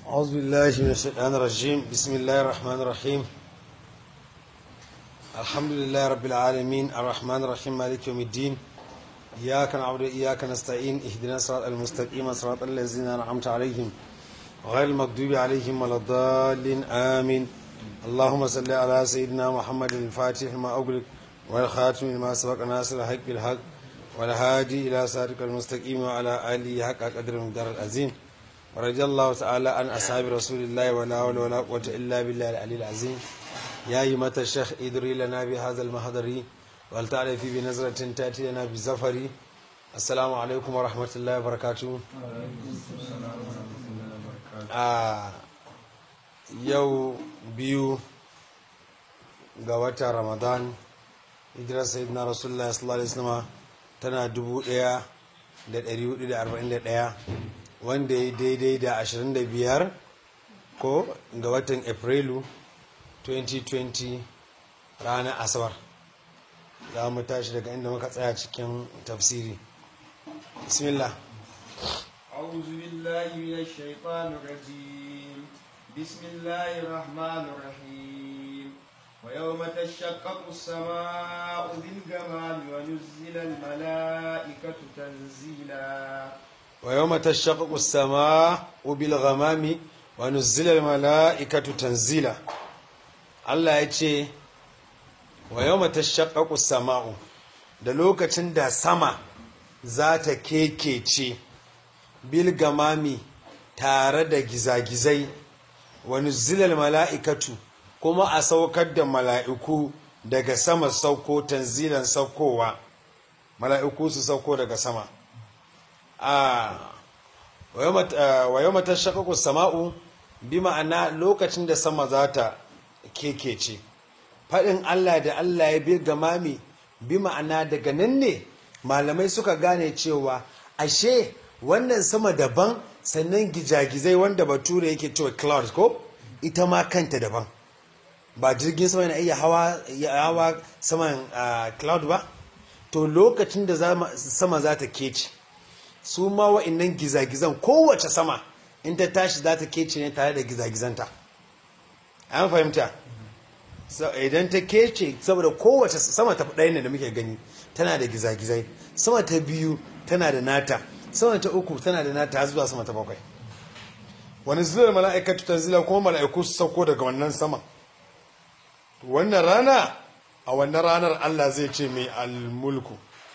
أعوذ بالله من الشيطان الرجيم بسم الله الرحمن الرحيم الحمد لله رب العالمين الرحمن الرحيم مالك يوم الدين إياك نعبد وإياك نستعين اهدنا الصراط المستقيم صراط الذين أنعمت عليهم غير المغضوب عليهم ولا الضالين آمين اللهم صل على سيدنا محمد الفاتح ما أغلق والخاتم لما سبق ناصر الحق بالحق والهادي إلى صراطك المستقيم وعلى آله حق قدر المقدار العظيم ورضي الله تعالى عن أصحاب رسول الله ولا حول ولا قوة إلا بالله العلي العظيم يا أيمة الشيخ ادري لنا بهذا المحضر ولتعرف بنظرة تأتي لنا بزفر السلام عليكم ورحمة الله وبركاته a yau biyu ga watan ramadan hijirar sayyidina rasulullah sallallahu alaihi wasallam tana 1441 wanda ya daidai da 25 ko ga watan afrilu 2020 ranar asabar za mu tashi daga inda muka tsaya cikin tafsiri bismillah أعوذ بالله من الشيطان الرجيم بسم الله الرحمن الرحيم ويوم تشقق السماء بالغمام ونزل الملائكة تنزيلا ويوم تشقق السماء بالغمام ونزل الملائكة تنزيلا Allah ya ce wa yau tashaqqaqu sama'u da lokacin da sama za ta kekece bil gamami tare da gizagizai wani zilal mala'ikatu kuma a saukar da mala'iku daga sama sauko tanzilan saukowa mala'iku su sauko daga sama a wa yau mata shakaku sama'u bi ma'ana lokacin da sama za ta kekece faɗin Allah da Allah ya bi gamami bi ma'ana daga nan ne malamai suka gane cewa ashe wannan sama daban sannan gijagizai wanda bature yake cewa cloud ko ita ma kanta daban ba jirgin sama yana iya hawa, hawa saman uh, cloud ba to lokacin da sama za ta kece su ma wa'innan gizagizan kowace sama in ta tashi za ta kece ne tare da gizagizanta an fahimta idan ta kece saboda kowace sama ta ɗaya ne da muke gani tana da gizagizai sama ta biyu tana da nata sama ta uku tana da nata zuwa sama ta bakwai wani zilar mala'ikatu tanzila kuma mala'iku su sauko daga wannan sama wannan rana a wannan ranar Allah zai ce mai almulku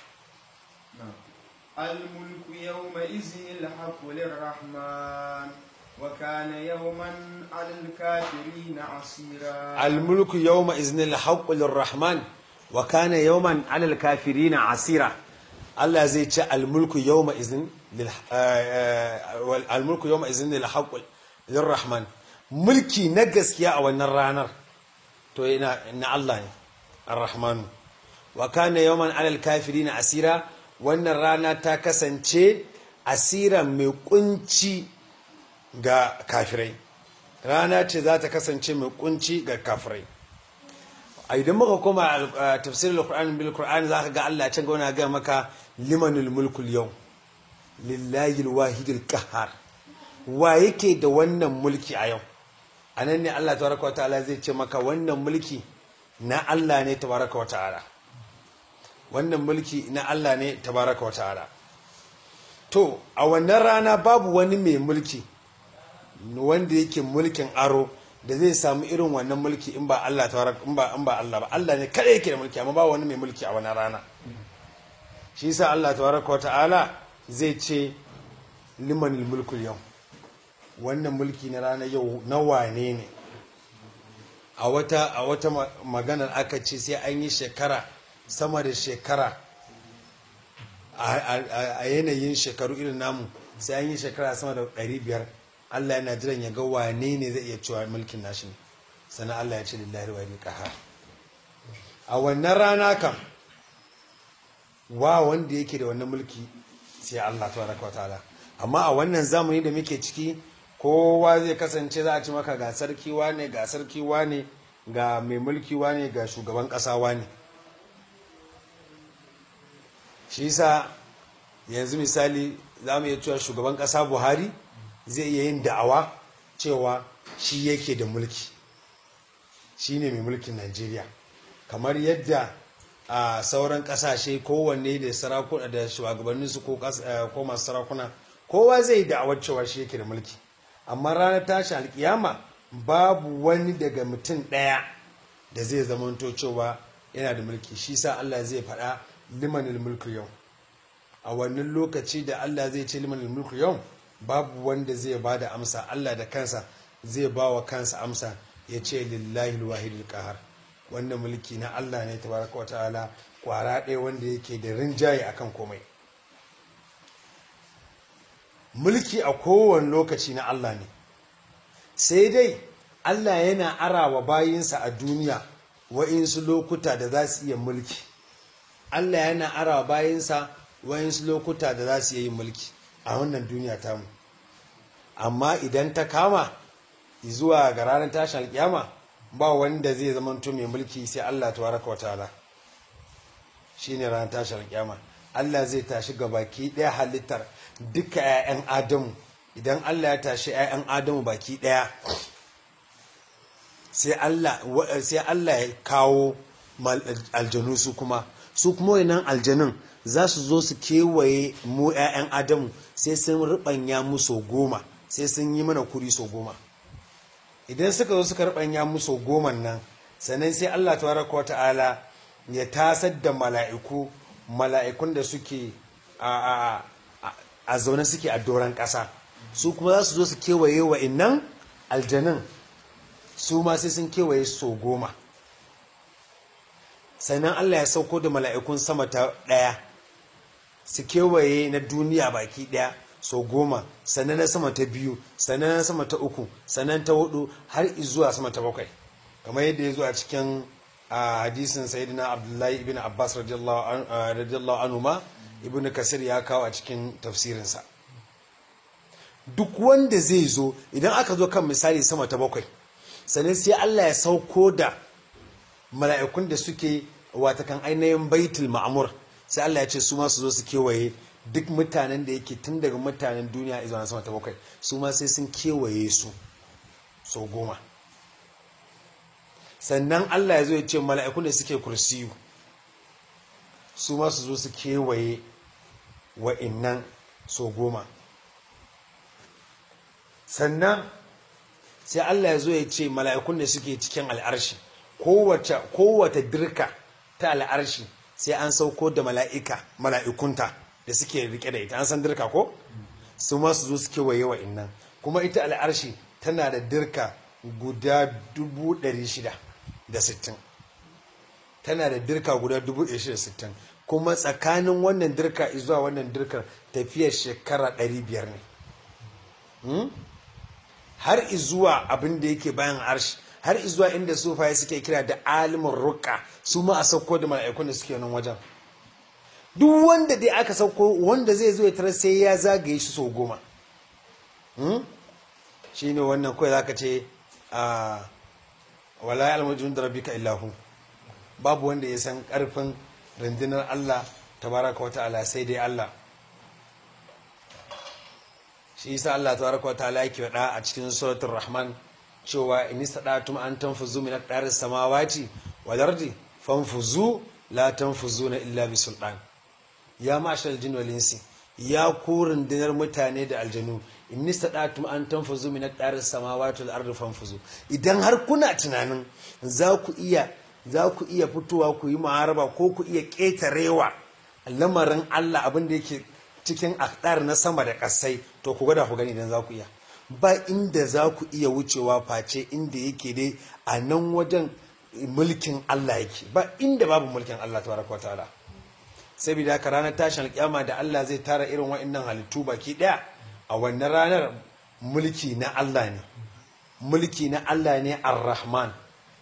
الملك يومئذ الحق للرحمن وكان يوما على الكافرين عسيرا almulku yawma iznil haqqu lirrahman wa kana yawman alal kafirin asira Allah zai ce almulku yawma izin lil almulku yawma izin lil haqqu lirrahman mulki na gaskiya a wannan ranar to ina na Allah ne arrahman wa kana yawman alal kafirin asira wannan rana ta kasance asira mai kunci ga kafirai rana ce za ta kasance mai kunci ga kafirai a idan muka koma tafsirin al-Qur'an bil Qur'an zaka ga Allah can gauna ga maka limanul mulkul yau lillahi al-wahidil qahhar wa yake da wannan mulki a yau anan ne Allah tabaraka wa ta'ala zai ce maka wannan mulki na Allah ne tabaraka wa ta'ala wannan mulki na Allah ne tabaraka wa ta'ala to a wannan rana babu wani mai mulki wanda yake mulkin aro da zai samu irin wannan mulki in ba Allah in ba in ba Allah ba Allah ne kada yake da mulki amma ba wani mai mulki a wannan rana shi yasa Allah tabaraka ta'ala zai ce liman mulkul yau wannan mulki na rana yau na wane ne a wata a wata maganar aka ce sai an yi shekara sama da shekara a yanayin shekaru irin namu sai an yi shekara sama da 500 Allah yana jiran ya ga wane ne zai iya cewa mulkin nashi ne sannan Allah ya ce lillahi wa qahar a wannan rana kam wa wanda yake da wannan mulki sai Allah tabaraka wataala amma a wannan zamani da muke ciki kowa zai kasance za a ci maka ga sarki wane ga sarki wane ga mai mulki wane ga shugaban kasa wane shi yasa yanzu misali za mu iya cewa shugaban kasa Buhari zai iya yin da'awa cewa shi yake da mulki shi ne mai mulkin najeriya kamar yadda a sauran kasashe kowanne da sarakuna da shugabanninsu ko masu sarakuna kowa zai da'awar cewa shi yake da mulki amma ranar tashi alkiyama babu wani daga mutum ɗaya da zai zamanto cewa yana da mulki shi sa Allah zai faɗa limanil mulku yau a wannan lokaci da Allah zai ce limanil mulku yau babu wanda zai ba da amsa Allah da kansa zai ba wa kansa amsa ya ce lillahi alwahidul qahar wannan mulki na Allah ne tabaraka wa ta'ala kwara ɗaya wanda yake da rinjaye akan komai mulki a kowane lokaci na Allah ne sai dai Allah yana arawa bayinsa a duniya wa'insu lokuta da za su iya mulki Allah yana arawa bayinsa wa'insu lokuta da za su iya yin mulki a wannan duniya tamu amma idan ta kama zuwa ga ranar tashin alkiyama ba wanda zai zamanto mai mulki sai Allah tabaraka wa ta'ala shine ranar tashin alkiyama Allah zai tashi ga baki ɗaya halittar duka 'ya'yan Adamu idan Allah ya tashi 'ya'yan Adamu baki ɗaya sai Allah sai Allah ya kawo aljanu su kuma su kuma wannan aljanun za su zo su kewaye mu 'ya'yan Adamu sai sun rubanya mu so goma sai sun yi mana kuri so goma idan suka zo suka rubanya mu so goma nan sannan sai Allah tabaraka wa ta'ala ya tasar da mala'iku mala'ikun da suke a zaune suke a doron ƙasa su kuma za su zo su kewaye wa innan aljanin su ma sai sun kewaye so goma sannan Allah ya sauko da mala'ikun sama ta ɗaya su kewaye na duniya baki ɗaya so goma sannan na sama ta biyu sannan na sama ta uku sannan ta hudu har zuwa sama ta bakwai kamar yadda ya zo a cikin a hadisin sayyidina abdullahi ibn abbas radiyallahu anhu ma ibn kasir ya kawo a cikin tafsirinsa duk wanda zai zo idan aka zo kan misali sama ta bakwai sannan sai allah ya sauko da mala'ikun da suke watakan ainihin baitul ma'amur sai allah ya ce su ma su zo su kewaye duk mutanen da yake tun daga mutanen duniya izuwa sama ta bakwai su ma sai sun kewaye su sau goma sannan Allah ya zo ya ce mala'ikun da suke kursiyu su ma su zo su kewaye wa'innan so goma sannan sai Allah ya zo ya ce mala'ikun da suke cikin al'arshi kowace dirka ta al'arshi sai an sauko da mala'ika mala'ikunta da suke rike da ita an san dirka ko su ma su zo su kewaye wa'innan kuma ita al'arshi tana da dirka guda dubu ɗari shida da sittin tana da dirka guda dubu ɗari shida sittin kuma tsakanin wannan dirka zuwa wannan dirkar tafiyar shekara ɗari biyar ne har izuwa abin da yake bayan arshi har izuwa inda sufaye suke kira da alimin ruka su ma a sauko da mala'ikun da suke nan wajen duk wanda dai aka sauko wanda zai zo ya tarar sai ya zagaye shi sau goma shi ne wannan kawai zaka ce a wala ya almujin da rabbika illahu babu wanda ya san karfin rundunar Allah tabaraka wata'ala sai dai Allah shi yasa Allah tabaraka wata'ala yake faɗa a cikin suratul rahman cewa in istadatum an tanfuzu min aqdaris samawati wal ardi fanfuzu la tanfuzuna illa bi sultan ya mashal jin wal insi ya ku rundunar mutane da aljanu in istadatum an tanfuzu min aqdaris samawati wal ardi fanfuzu idan har kuna tunanin za ku iya za ku iya fitowa ku yi ma'araba ko ku iya ƙetarewa lamarin Allah abin da yake cikin akdar na sama da ƙasai to ku gada ku gani idan za ku iya ba inda za ku iya wucewa face inda yake dai a nan wajen mulkin Allah yake ba inda babu mulkin Allah tabaraka ta'ala saboda haka ranar tashin alƙiyama da Allah zai tara irin wa'annan halittu baki ɗaya a wannan ranar mulki na Allah ne mulki na Allah ne ar-Rahman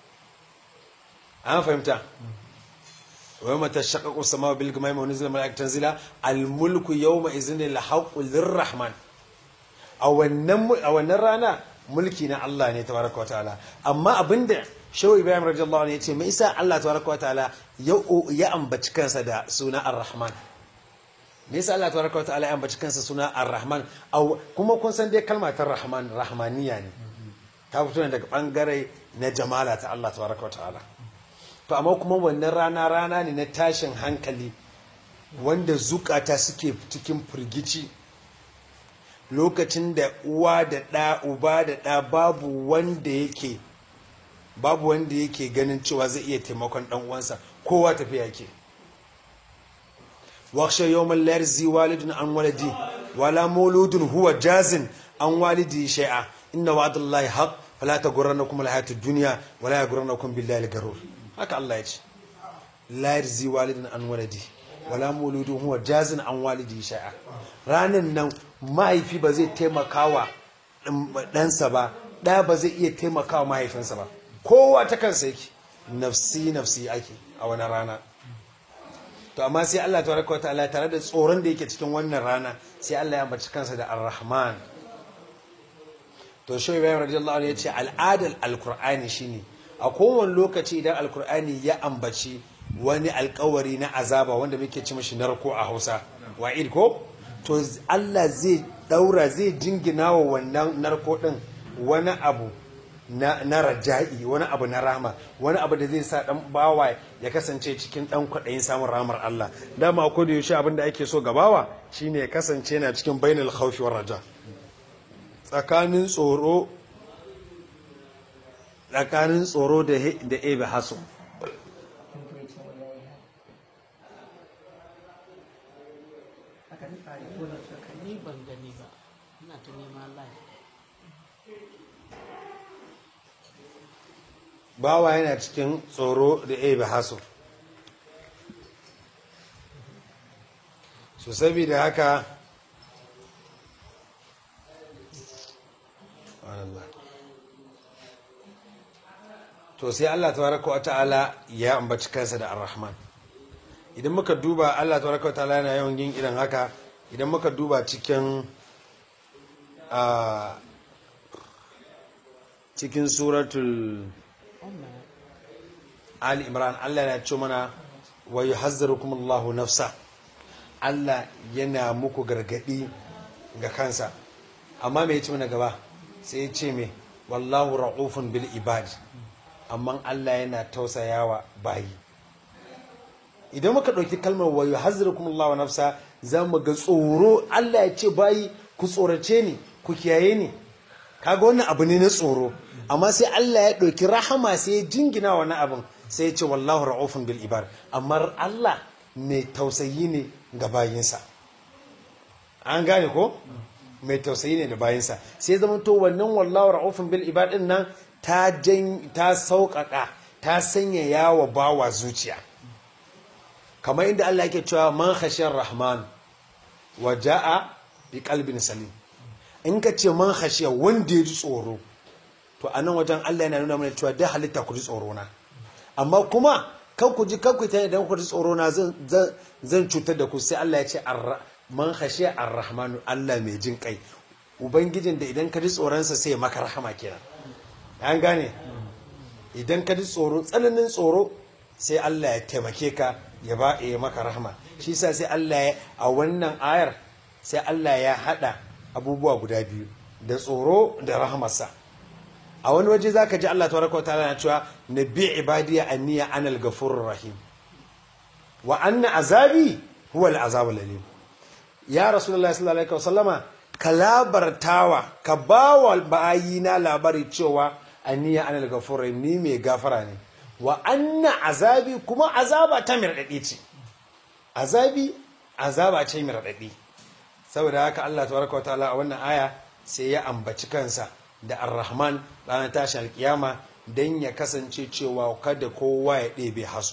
an fahimta wa yawma tashaqqaqu as-samaaءu bil ghamami wa nuzila malaikatan tanzila al-mulku yawma idhin al-haqqu lir-rahman a wannan a wannan rana mulki na Allah ne tabaraka wa ta'ala amma abinda Shehu Ibrahim radiyallahu anhu yace me isa Allah tabaraka wa ta'ala ya ambaci kansa da suna ar-rahman me yasa Allah tabaraka wa ta'ala ya ambaci kansa suna ar-rahman kuma kun san dai kalmar rahman rahmaniya ne ta fito ne daga bangare na jamala ta Allah tabaraka wa ta'ala to amma kuma wannan rana rana ne na tashin hankali wanda zukata suke cikin firgici lokacin da uwa da ɗa uba da ɗa babu wanda yake babu wanda yake ganin cewa zai iya taimakon ɗan uwansa kowa tafiya yake wakshe yawon larzi walidun an walidi wala mauludun huwa jazin an walidi shai'a inna wa'adallahi haq fala taghurrannakum alhayatud dunya wala yaghurrannakum billahi algarur haka Allah ya ce la yarzi walidun an walidi wala mauludun huwa jazin an walidi shai'a ranan nan mahaifi ba zai taimakawa ɗansa ba ɗa ba zai iya taimakawa mahaifinsa ba kowa ta kansa yake nafsi nafsi ake a wani rana to amma sai Allah tabaraka wataala tare da tsoron da yake cikin wannan rana sai Allah ya ambaci kansa da Ar-Rahman to shi Ibrahim radiyallahu anhu yace al'adar alqur'ani shine a kowane lokaci idan alqur'ani ya ambaci wani alkawari na azaba wanda muke ci mashi narko a Hausa wa'id ko to Allah zai daura zai jingina wa wannan narko din wani abu na, na raja'i wani abu na rama wani abu da zai sa dan bawa ya kasance cikin dan kwaɗayin samun ramar Allah dama ko da yaushe abin da ake so ga bawa shine ya kasance yana cikin bainal khawfi war raja tsakanin tsoro tsakanin tsoro da da ebe haso ni ban gani ba ina ta nema live bawa yana cikin tsoro da ebe haso so saboda haka Allah. to sai Allah tabaraka wa ta'ala ya ambaci kansa da ar-rahman idan muka duba Allah tabaraka wa ta'ala yana yawan yin irin haka idan muka duba cikin a cikin suratul wannan Ali Imran Allah yana ce mana wa yuhazzirukum Allahu nafsa Allah yana muku gargadi ga kansa amma me yace mana gaba sai ya ce me wallahu ra'ufun bil ibad amma Allah yana tausayawa bayi idan muka ɗauki kalmar wa yuhazzirukum Allahu nafsa za mu ga tsoro Allah ya ce bayi ku tsorace ni ku kiyaye ni kaga wannan abu ne na tsoro amma sai Allah ya ɗauki rahama sai ya jingina wani abin sai ya ce wallahu ra'ufun bil ibad amma Allah mai tausayi ne ga bayinsa an gane ko mai tausayi ne da bayinsa sai zama to wannan wallahu ra'ufun bil ibad din nan ta jan ta sauƙaƙa ta sanya yawa bawa zuciya kamar inda Allah yake cewa man khashiyar rahman wa ja'a bi qalbin salim in ka ce man khashiya wanda ya ji tsoro to a nan wajen Allah yana nuna mana cewa da halitta ku ji tsoro na amma kuma kan ku ji kan ku ta idan ku ji tsoro na zan zan cutar da ku sai Allah ya ce arra man khashiya arrahmanu Allah mai jin kai ubangijin da idan ka ji tsoronsa sai ya maka rahama kenan an gane idan ka ji tsoro tsananin tsoro sai Allah ya taimake ka ya ba ya maka rahama shi sa sai Allah ya a wannan ayar sai Allah ya hada abubuwa guda biyu da tsoro da rahamarsa a wani waje zaka ji Allah tabaraka wa ta'ala na cewa nabi ibadiya anniya anal ghafurur rahim wa anna azabi huwa al-azabul alim ya rasulullahi sallallahu alaihi wasallama ka labartawa ka bawa bayina labari cewa anniya anal ghafurur rahim ni mai gafara ne wa anna azabi kuma azaba ta mirdadi ce azabi azaba ce mirdadi saboda haka Allah tabaraka wa ta'ala a wannan aya sai ya ambaci kansa da ar-rahman ranar tashin alkiyama don ya kasance cewa kada kowa ya ɗebe hasu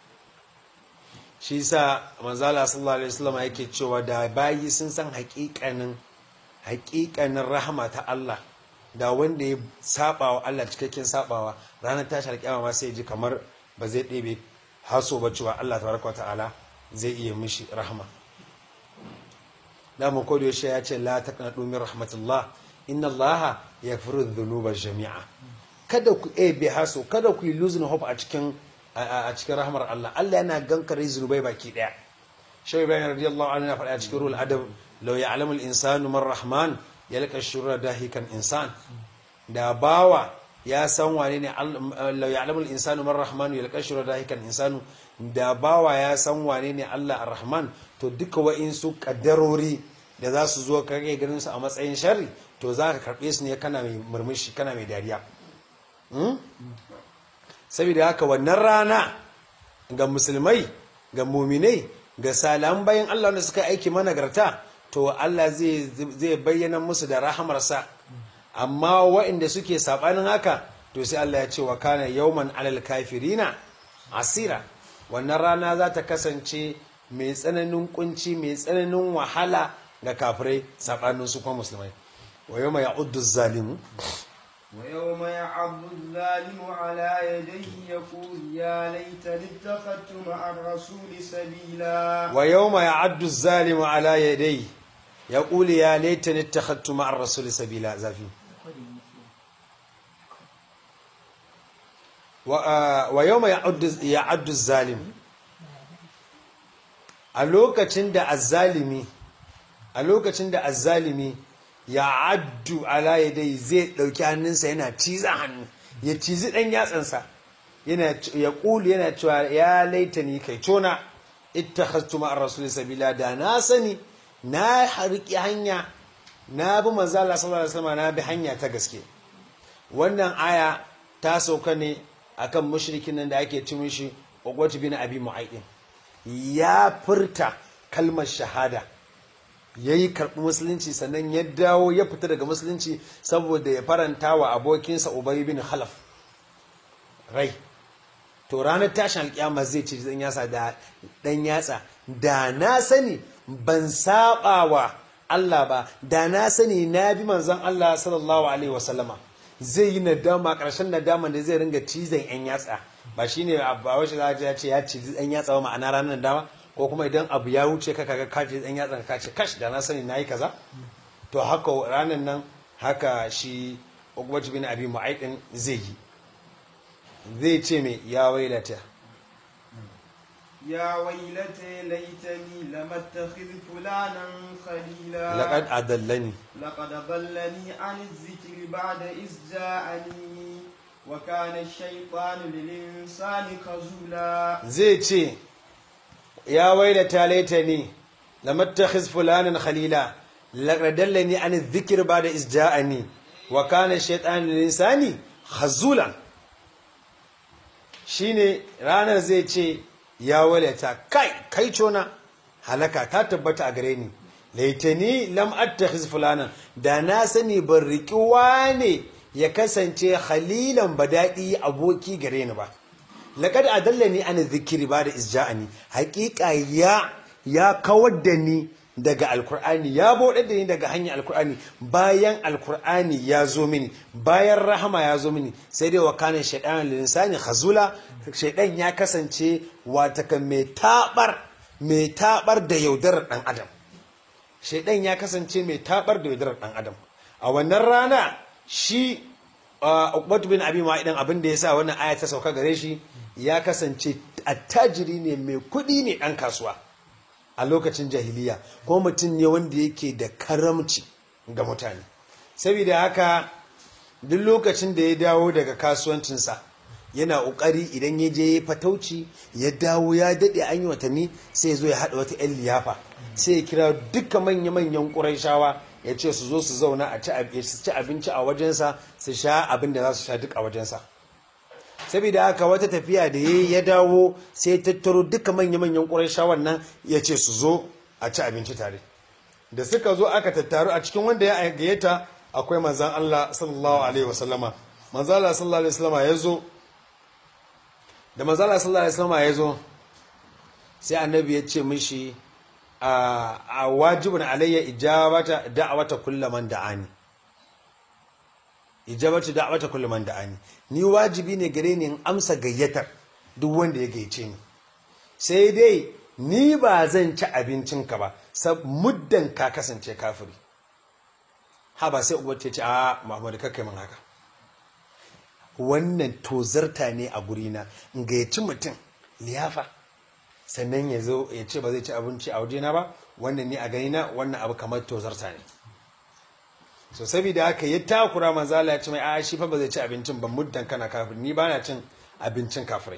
shi sa manzala sallallahu alaihi wasallam yake cewa da bayi sun san haƙiƙanin haƙiƙanin rahama ta Allah da wanda ya saba wa Allah cikakken sabawa ranar tashin alkiyama ma sai ji kamar ba zai ɗebe haso ba cewa Allah tabaraka wa ta'ala zai iya mishi rahama da mu kodo ya ce la taqnatu min rahmatullah inna allaha yaghfiru dhunuba jami'a kada ku ebe haso kada ku yi losing hope a cikin a cikin rahmar Allah Allah yana gankare zunubai baki daya Shaykh Ibrahim radiyallahu anhu ya faɗa a cikin ruhul adab law ya'lamu al-insanu man rahman yalqa shurra dahikan insan da bawa ya san wane ne Allah ya alamul insanu man rahmanu ya alƙashiro da hikan insanu da bawa ya san wane ne Allah ar-rahman to duka wa'insu kaddarori da za su zo kage ganin su a matsayin sharri to za ka karɓe su ne kana mai murmushi kana mai dariya saboda haka wannan rana ga musulmai ga muminai ga salam bayan Allah wanda suka aiki managarta to Allah zai bayyana musu da rahamarsa amma waɗanda suke saɓanin haka to sai Allah ya ce wa kana yauman alal kafirina asira wannan rana za ta kasance mai tsananin kunci mai tsananin wahala ga kafirai saɓanin su kuma musulmai wa yau mai ya'uddu zalimu ويوم يعض الظالم على يديه يقول يا ليتني اتخذت مع الرسول سبيلا ويوم يعد الظالم على يديه يقول يا ليتني اتخذت مع الرسول سبيلا زافي ويوم يعد الظالم a lokacin da azzalimi a lokacin da azzalimi ya addu ala yadai zai ɗauki hannunsa yana ciza hannu ya cizi ɗan yatsansa yana ya ƙulu yana cewa ya laita ni kai tona ittakhadtu ma'ar rasul sabila da na sani na harki hanya na bi manzo Allah sallallahu alaihi wasallam na bi hanya ta gaske wannan aya ta sauka ne akan mushrikin nan da ake ci mishi Uqbat bin Abi Mu'aydin ya furta kalmar shahada ya yi karɓi musulunci sannan ya dawo ya fita daga musulunci saboda ya faranta wa abokinsa ubay bin khalaf rai to ranar tashin alƙiyama zai ce dan yatsa da dan yatsa da na sani ban saba wa Allah ba da na sani na bi manzon Allah sallallahu alaihi wasallama zai yi nadama ƙarshen nadama da zai ringa cizon yan yatsa ba shine ba wace za ya ce ya cizi yan yatsa ba ma'ana ranar nadama ko kuma idan abu ya wuce ka kaga kafi dan yatsan ka ce kash da na sani nayi kaza to haka ranar nan haka shi Uqbat bin Abi Mu'aydin zai yi zai ce me ya wailata يا ويلتى ليتني لم اتخذ فلانا خليلا laqad adallani لقد ضلني عن الذكر بعد إذ جاءني وكان الشيطان للإنسان خذولا zai ce ya wailata laitani lam attakhiz fulanan khalila laqad dallani an adh-dhikr ba'da iz ja'ani wa kana ash-shaytanu lil-insani khazulan shine ranar zai ce ya wailata kai kai cona halaka ta tabbata a gare ni laitani lam attakhiz fulanan da na sani ban riki wane ya kasance khalilan badadi aboki gare ni ba laqad adallani an dhikri ba da isja'ani haqiqa ya ya kawar da ni daga alkur'ani ya bauɗar da ni daga hanyar alkur'ani bayan alkur'ani ya zo mini bayan rahama ya zo mini sai dai wa kanin shaidan linsani khazula shaidan ya kasance wataka mai tabar mai tabar da yaudarar dan adam shaidan ya kasance mai tabar da yaudarar dan adam a wannan rana shi Uqbatu bin Abi Mu'ayyid abin da yasa wannan aya ta sauka gare shi ya kasance attajiri ne mai kuɗi ne ɗan kasuwa a lokacin jahiliya ko mutum ne wanda yake da karamci ga mutane saboda haka duk lokacin da ya dawo daga kasuwancinsa yana ƙoƙari idan ya je fatauci ya dawo ya daɗe an yi watanni sai ya zo ya haɗa wata 'yan liyafa sai ya kira duka manya-manyan ƙuraishawa ya ce su zo su zauna a ci abinci a wajensa su sha abin da za su sha duk a wajensa saboda haka wata tafiya da ya ya dawo sai tattaro duka manya-manyan ƙurayshawan nan ya ce su zo a ci abinci tare da suka zo aka tattaru a cikin wanda ya gayyata akwai manzan Allah sallallahu alaihi wasallama manzan Allah sallallahu alaihi wasallama ya zo da manzan Allah sallallahu alaihi wasallama ya zo sai annabi ya ce mishi a wajibin alayya ijabata da'awata kullaman da'ani ijabatu da'wata kullu man da'ani ni wajibi ne gare ni in amsa gayyatar duk wanda ya gayyace ni sai dai ni ba zan ci abincinka ba sab muddan ka kasance kafiri ha ba sai uwar ce a Muhammadu kakkai min haka wannan tozarta ne a gurina in gayyaci mutum liyafa sannan ya zo ya ce ba zai ci abinci a wajena ba wannan ni a ganina wannan abu kamar tozarta ne so saboda haka ya takura manzala ya ce mai a shi fa ba zai ci abincin ba muddan kana kafir ni ba na cin abincin kafirai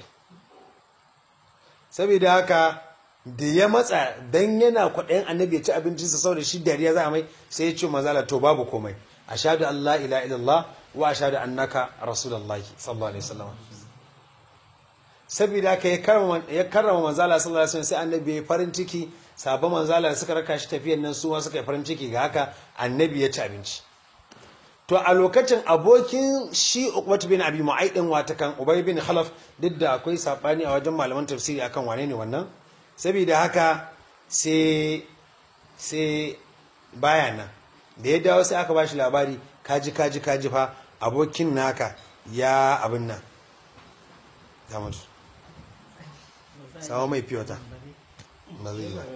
saboda haka da ya matsa dan yana kwaɗayin annabi ya ci abincinsa saboda shi dariya za a mai sai ya ce manzala to babu komai ashhadu an la ilaha illallah wa ashhadu annaka rasulullahi sallallahu alaihi wasallam saboda haka ya karrama ya karrama manzala sallallahu alaihi wasallam sai annabi ya farin ciki sabon manzala da suka raka shi tafiyan nan su ma suka yi farin ciki ga haka annabi ya ci abinci to a lokacin abokin shi Uqbat bin Abi Mu'ayd din watakan Ubay bin Khalaf duk da akwai sabani a wajen malaman tafsiri akan wane ne wannan saboda haka sai sai baya nan da ya dawo sai aka bashi labari kaji kaji kaji fa abokin naka ya abin nan ya mutu sawa mai fiyota ba zai yi ba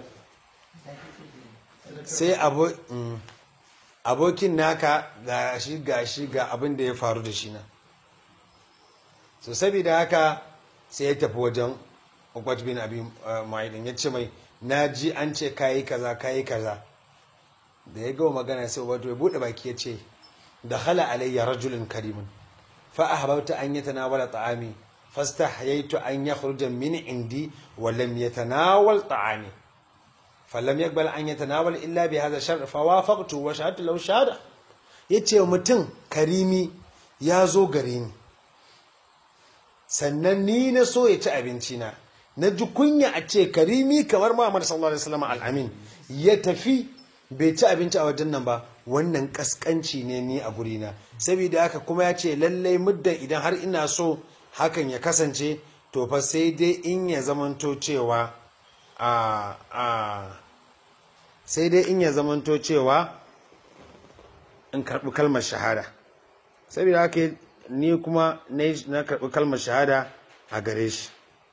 sai abo mm. abokin naka ga shi ga shi ga abin da ya faru da shi na so saboda haka sai ya tafi wajen ukwat bin abi ma'idin ya ce mai na ji an ce kayi kaza kayi kaza da ya gawa magana sai wato ya buɗe baki ya ce da hala alayya rajulun karimun fa ahbabta an yatanawala ta'ami fastahyaytu an yakhruja min indi wa lam yatanawal ta'ami falam yakbal an yatanawal illa bi hadha shar fa wafaqtu wa shahadtu law shahada yace mutum karimi ya zo gare ni sannan ni na so ya ci abinci na na ji kunya a ce karimi kamar Muhammad sallallahu alaihi wasallam al-amin ya tafi bai ci abinci a wajen nan ba wannan kaskanci ne ni a gurina saboda haka kuma ya ce lallai muddan idan har ina so hakan ya kasance to fa sai dai in ya zamanto cewa a a sai dai in ya zamanto cewa in karɓi kalmar shahada saboda haka ni kuma na karɓi kalmar shahada a gare shi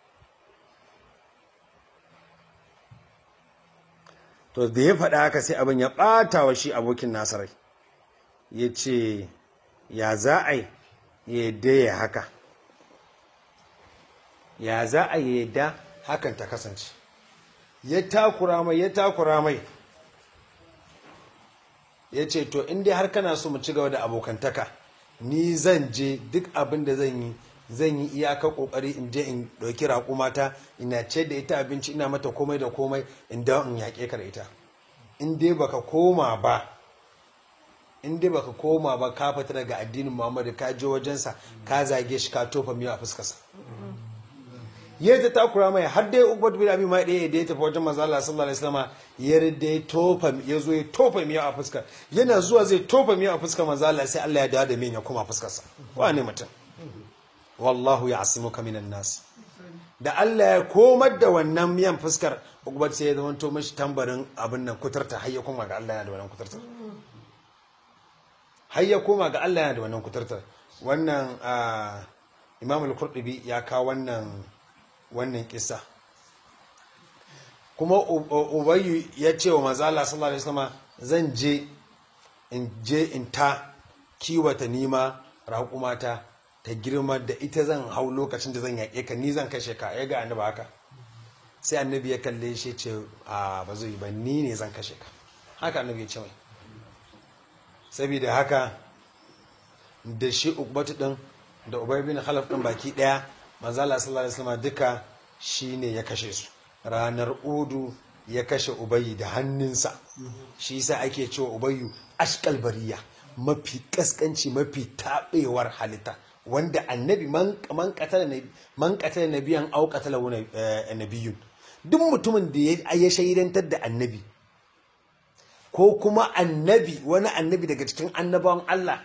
to da ya faɗa haka sai abin ya ɓata wa shi abokin nasarai ya ce ya za a yi ya yadda ya haka ya za a yi yadda hakan ta kasance ya takura mai ya takura mai ya ce to in dai har kana so mu ci gaba da abokantaka ni zan je duk abin da zan yi zan yi iyaka kokari in je in ɗauki raƙumata ina ce da ita abinci ina mata komai da komai in dawo in yaƙe ka da ita in dai baka koma ba in dai baka koma ba ka fita daga addinin muhammadu ka je wajensa ka zage shi ka tofa miya a fuskarsa ya ta takura mai har dai ubat bin abi mai ɗaya da ya tafi wajen manzo Allah sallallahu alaihi wasallam ya rida ya tofa ya zo ya tofa miya a fuskar yana zuwa zai tofa miya a fuskar manzo Allah sai Allah ya dawo da miyan ya koma fuskarsa wane mutum wallahu ya'simuka minan nas da Allah ya komar da wannan miyan fuskar ubat sai ya zama to mashi tambarin abin nan kutarta har ya koma ga Allah yana da wannan kutarta har ya koma ga Allah yana da wannan kutarta wannan Imam al-Qurtubi ya kawo wannan wannan kisa kuma ubayyu ya ce wa mazala sallallahu alaihi wasallam zan je in je in ta kiwata nima raƙumata ta girma da ita zan hau lokacin da zan yaƙe ka ni zan kashe ka ya ga annabi haka sai annabi ya kalle shi ce a ba zai yi ba ni ne zan kashe ka haka annabi ya ce mai saboda haka da shi ukbatu din da ubay bin khalaf din baki daya manzo Allah sallallahu alaihi wasallam duka shine ya kashe su ranar udu ya kashe ubayi da hannunsa shi yasa ake cewa ubayyu ashkal bariya mafi kaskanci mafi tabewar halitta wanda annabi man man qatala man qatala nabiyan aw qatala nabiyun duk mutumin da ya shaidantar da annabi ko kuma annabi wani annabi daga cikin annabawan Allah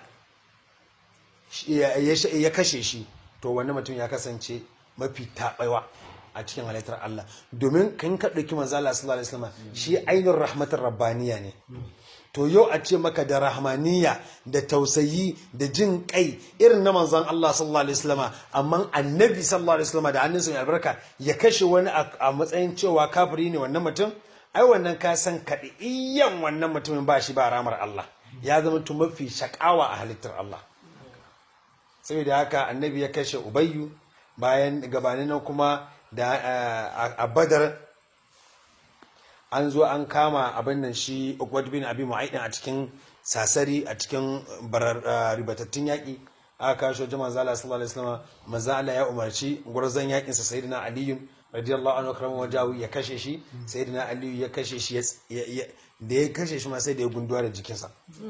ya kashe shi to wani mutum ya kasance mafi taɓaiwa a cikin halittar Allah domin kan ka ɗauki manzo Allah sallallahu alaihi wasallam shi ainihin rahmatar rabbaniya ne to yau a ce maka da rahmaniya da tausayi da jin kai irin na manzon Allah sallallahu alaihi wasallam amma annabi sallallahu alaihi wasallam da hannunsa mai albarka ya kashe wani a matsayin cewa kafiri ne wannan mutum ai wannan ka san kaɗiyan wannan mutumin ba shi ba ramar Allah ya zama tu mafi shakawa a halittar Allah saboda haka annabi ya kashe ubayyu bayan gabanin nan kuma da a badar an zo an kama abin nan shi ukwad bin abi mu'aidin a cikin sasari a cikin barar ah, ribatattun yaƙi aka kawo shi wajen manzo Allah sallallahu alaihi wasallam manzo Allah ya umarci gurzon yaƙin sa sayyidina Ali radiyallahu anhu karamin wajahu ya kashe shi sayyidina Ali ya kashe shi ya- ya- ya- da ya kashe shi ma sai da ya gunduwa da jikinsa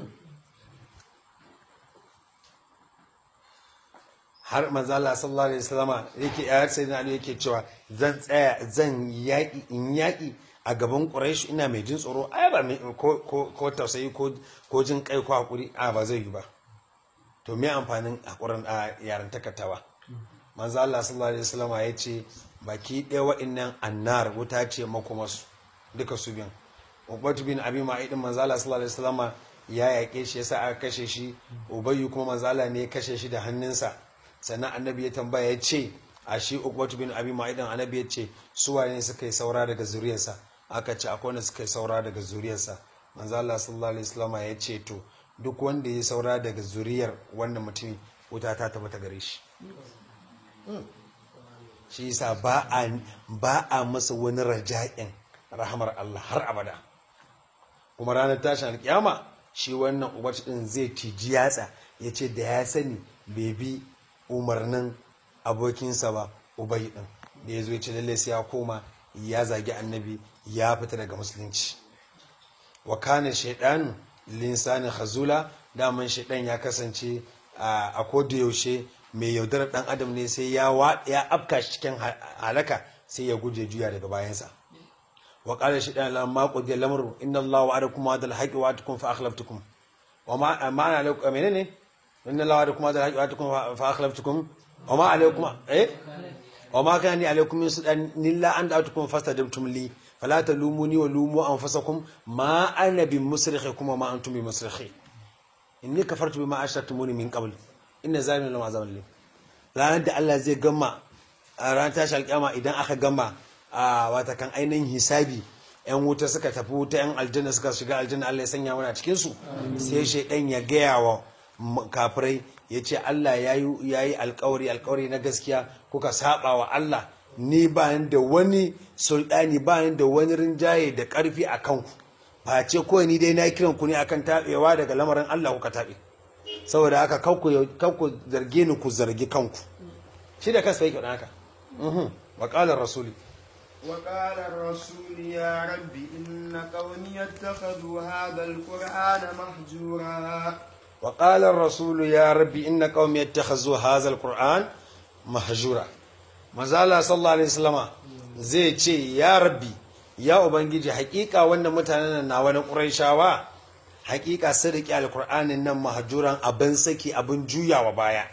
har manzo Allah sallallahu alaihi wasallama yake ya sai na Ali yake cewa zan tsaya zan yaki in yaki a gaban Quraysh ina mai jin tsoro ai ba mai ko ko ko tausayi ko ko jin kai ko hakuri a ba zai yi ba to me amfanin hakurin a yaran takatawa manzo Allah sallallahu alaihi wasallama ya ce baki ɗaya wa'annan annar wuta ce makomasu duka su biyan Ubatu bin Abi Ma'idin manzo Allah sallallahu alaihi wasallama ya yaƙe shi yasa aka kashe shi Ubayyu kuma manzo Allah ne ya kashe shi da hannunsa sannan annabi ya tambaya ya ce a shi Ubatu bin Abi Ma'idin annabi ya ce su waye ne suka yi saura daga zuriyarsa aka ce akwai wanda suka yi saura daga zuriyarsa manzo Allah sallallahu alaihi wasallama ya ce to duk wanda ya saura daga zuriyar wannan mutumin wuta ta tabbata gare shi shi yasa ba a ba a masa wani raja'in rahamar Allah har abada kuma ranar tashin alkiyama shi wannan ubaci din zai tiji yatsa ya ce da ya sani bai bi umarnin abokinsa ba ubai din da ya zo ya ce lalle sai ya koma ya zagi annabi ya fita daga musulunci wa kana shaidan linsani khazula daman shaidan ya kasance a a koda yaushe mai yaudarar dan adam ne sai ya wa ya afka shi cikin ha- halaka sai ya guje juya daga bayansa wa qala shaidan lamma qudiya lamru inna allaha wa'adakum wa'dal haqqi wa'adakum fa akhlaftukum wa ma ma'ana alaikum menene inna allaha wa'adakum wa'dal haqqi wa'adakum fa- fa akhlaftukum wa ma alaikum eh وما كان لي عليكم من سلطان إلا أن دعوتكم فاستجبتم لي فلا تلوموني ولوموا أنفسكم ما أنا بمصرخكم وما أنتم بمصرخي إني كفرت بما أشركتموني من قبل إن ظالم لما عذاب لي ranar da Allah zai gama a ranar tashi alƙiyama idan aka gama a watakan ainihin hisabi yan wuta suka tafi wuta yan aljanna suka shiga aljanna Allah ya sanya mana cikin su sai shaidan ya gaya wa m- kafirai ya ce Allah ya yi alkawari alkawari na gaskiya kuka saba wa Allah ni ba ni da wani sultani ba ni da wani rinjaye da karfi a kanku face kawai ni dai na kiran ku ne akan taɓewa daga lamarin Allah kuka taɓe saboda haka kanku zarge ni ku zargi kanku shi da kansa yake faɗa haka Mhm. wa qala rasuli وقال الرسول يا رب إن قومي اتخذوا هذا القرآن مهجورا وقال الرسول يا ربي إن قومي يتخذوا هذا القرآن مهجورا مازال صلى الله عليه وسلم zai ce ya rabbi ya ubangiji hakika wannan mutanen na wani ƙuraishawa hakika sun riƙe alkur'anin nan mahajuran abin saki abin juyawa baya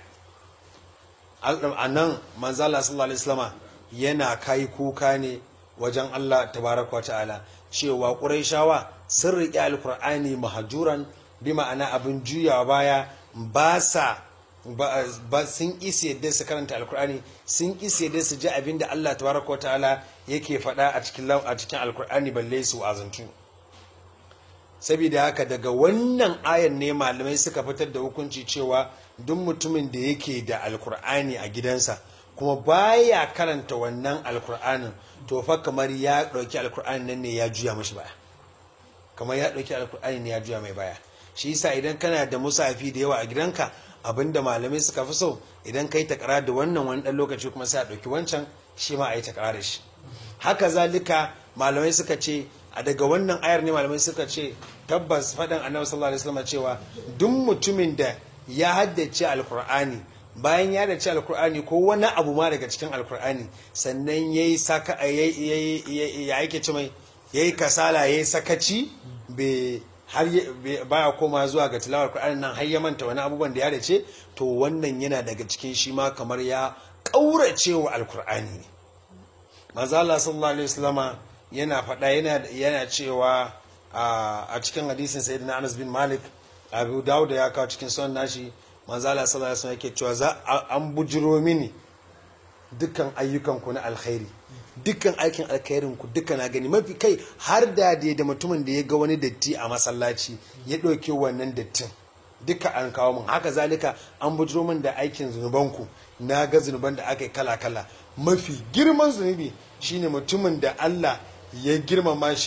a nan manzala sallallahu alaihi wasallama yana kai kuka ne wajen Allah tabaraka wa ta'ala cewa ƙuraishawa sun riƙe alkur'ani mahajuran bi ma'ana abin juyawa baya ba sa ba ba- sun isi yadda su karanta alkur'ani sun isi yadda su ji abin da Allah tabaraka wa ta'ala yake faɗa a cikin lau- a cikin alkur'ani balle su azantu saboda haka daga wannan ayan ne malamai suka fitar da hukunci cewa duk mutumin da yake da alkur'ani a gidansa kuma baya karanta wannan alkur'anin to fa kamar ya ɗauki alkur'ani nan ne ya juya mashi baya kamar ya ɗauki alkur'ani ne ya juya mai baya shi yasa idan kana da musafi da yawa a gidanka abinda malamai suka fi so idan kai takara da wannan wani ɗan lokaci kuma sai a ɗauki wancan shi ma a yi takara da shi haka zalika malamai suka ce a daga wannan ayar ne malamai suka ce tabbas faɗin annabi sallallahu alaihi wasallam cewa duk mutumin da ya haddace alkur'ani bayan ya haddace alkur'ani ko wani abu ma daga cikin alkur'ani sannan yayi saka yayi ya yake ce mai yayi kasala yayi sakaci bai har ya- bai- baya koma zuwa ga tilawar Qur'ani nan har ya manta wani abubuwan da ya dace to wannan yana daga cikin shi ma kamar ya kaurace wa alkur'ani ne manzo Allah sallallahu alaihi wasallama yana faɗa yana yana cewa a a cikin hadisin sayyidina Anas bin Malik Abu Dawud ya kawo cikin sunan nashi manzo Allah sallallahu alaihi wasallam yake cewa za a- an bujiro mini dukkan ayyukan ku na alkhairi dukkan aikin alkhairin ku duka na gani mafi kai har da dai da mutumin da ya ga wani datti a masallaci ya ɗauke wannan dattin duka an kawo min haka zalika an bujiro min da aikin zunubanku na ga zunuban da aka yi kala-kala mafi girman zunubi shine mutumin da Allah ya girmama shi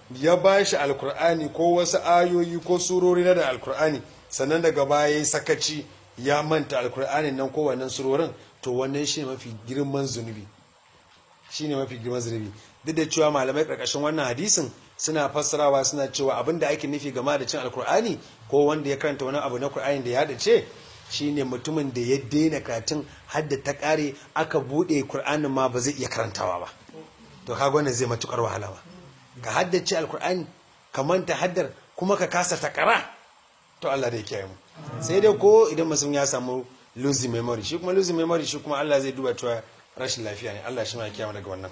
ya ba shi alkur'ani ko wasu ayoyi ko surori na da alkur'ani sannan daga baya ya sakaci ya manta alkur'ani nan ko wannan surorin to wannan shi mafi girman zunubi shi ne mafi girman zunubi duk da cewa malamai karkashin wannan hadisin suna fassarawa suna cewa abin da ake nufi game da cin alkur'ani ko wanda ya karanta wani abu na kur'ani da ya dace shine mutumin da ya daina karatun hadda ta kare aka bude kur'anin ma ba zai iya karantawa ba to kaga wannan zai matukar wahala ba ka haddace alkur'ani ka manta haddar kuma ka kasa takara to Allah da ya kiyaye mu sai dai ko idan mutum ya samu losing memory shi kuma losing memory shi kuma Allah zai duba cewa rashin lafiya ne Allah shi ma ya kiyaye mu daga wannan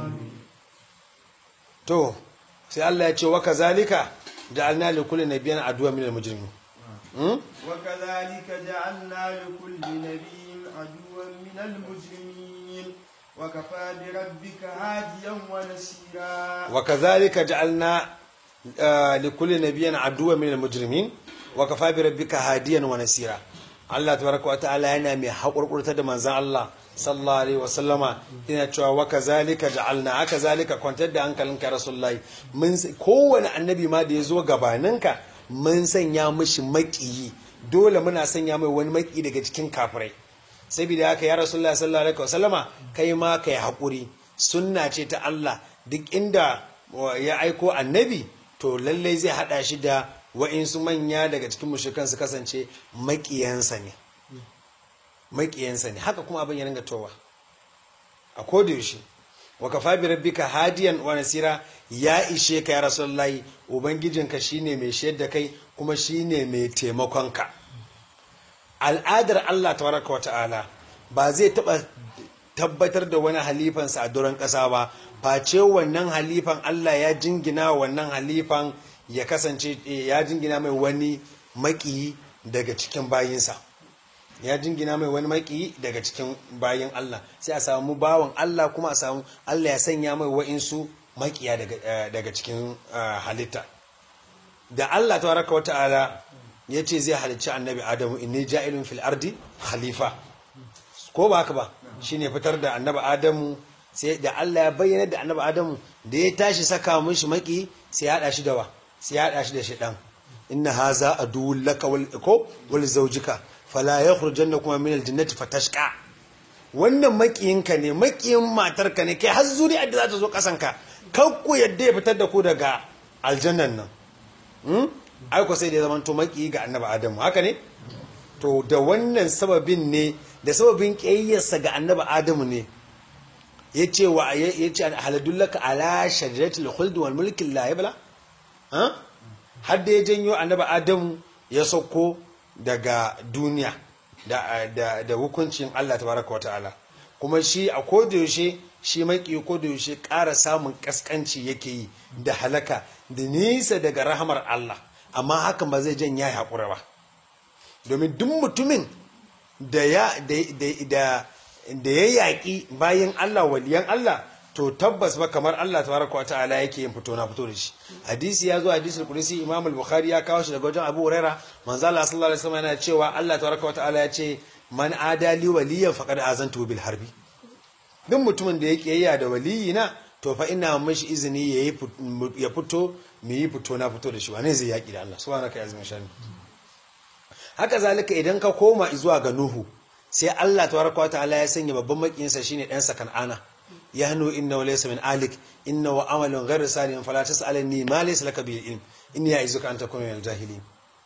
to sai Allah ya ce wa kazalika ja'alna li kulli nabiyyin aduwwan minal mujrimin وكذلك جعلنا لكل نبي عدوا من المجرمين وكفى بربك هاديا ونسيرا وكذلك جعلنا آه، لكل نبي عدوا من المجرمين وكفى بربك هاديا ونسيرا Allah tabaraka wa ta'ala yana mai haƙurƙurta da manzan Allah sallallahu alaihi wasallama yana cewa wa kazalika ja'alna haka zalika kwantar da hankalinka rasulullahi mun kowane annabi ma da ya zo gabaninka mun sanya mishi maƙiyi dole muna sanya mai wani maƙi daga cikin kafirai saboda haka ya rasulullahi sallallahu alaihi wasallama kai ma kai haƙuri sunna ce ta Allah duk inda ya aiko annabi to lallai zai hada shi da wa'insu manya daga cikin mushrikan su kasance maƙiyansa ne maƙiyansa ne haka kuma abin ya ringa towa a koda yaushe wa kafa bi rabbika hadiyan wa nasira ya ishe ka ya rasulullahi ubangijinka shine mai shayar da kai kuma shine mai taimakon ka al'adar Allah tabaraka wa ta'ala ba zai taba tabbatar da wani halifansa a doron ƙasa ba face wannan halifan Allah ya jingina wannan halifan ya kasance ya jingina mai wani maƙiyi daga cikin bayinsa ya jingina mai wani maki daga cikin bayan Allah sai a samu bawan Allah kuma a samu Allah ya sanya mai wa'insu makiya daga cikin halitta da Allah tabaraka wa ta'ala ya ce zai halicci annabi Adamu inni ja'ilun fil ardi khalifa ko ba haka ba shine fitar da annabi Adamu sai da Allah ya bayyana da annabi Adamu da ya tashi saka mishi maki sai ya hada shi da wa sai ya hada shi da shaidan inna haza aduwwul laka wal ko wal zawjika fala ya kurjanna kuma min aljannati fatashqa wannan makiyinka ne makiyin matarka ne kai har zuri'ar da za ta zo kasanka kan ku yadda ya fitar da ku daga aljannan nan hmm? ai ko sai da ya zama to makiyi ga annabi adamu haka ne to da wannan sababin ne da sababin kiyayyarsa ga annabi adamu ne ya ce wa ya ce haladullaka ala shajaratul khuld wal mulki la yabla ha har da ya janyo annabi adamu ya sauko daga duniya da, da, da hukuncin Allah tabaraka wata'ala kuma shi a kodayaushe shi maki kodayaushe ƙara samun ƙasƙanci yake yi da halaka da nisa daga rahamar Allah amma hakan ba zai jan ya haƙura ba domin duk mutumin da ya da, da ya yaƙi bayan Allah waliyan Allah to tabbas ba kamar Allah tabaraka wa ta'ala yake yin fito na fito da shi hadisi ya zo hadisul qudsi imam al-bukhari ya kawo shi daga wajen abu huraira manzo Allah sallallahu alaihi wasallam yana cewa Allah tabaraka wa ta'ala ya ce man adali waliyan faqad azantu bil harbi duk mutumin da ya kiyayya da waliyina to fa ina mishi izini yayi ya fito mu yi fito na fito da shi wane zai yaki da Allah subhanaka ya azmin shani haka zalika idan ka koma zuwa ga nuhu sai Allah tabaraka wa ta'ala ya sanya babban makiyinsa shine dan sa kan'ana يهنو إنه ليس من آلك إنه عمل غير صالح فلا تسألني ما ليس لك به علم إني أعزك أن تكون من الجاهلين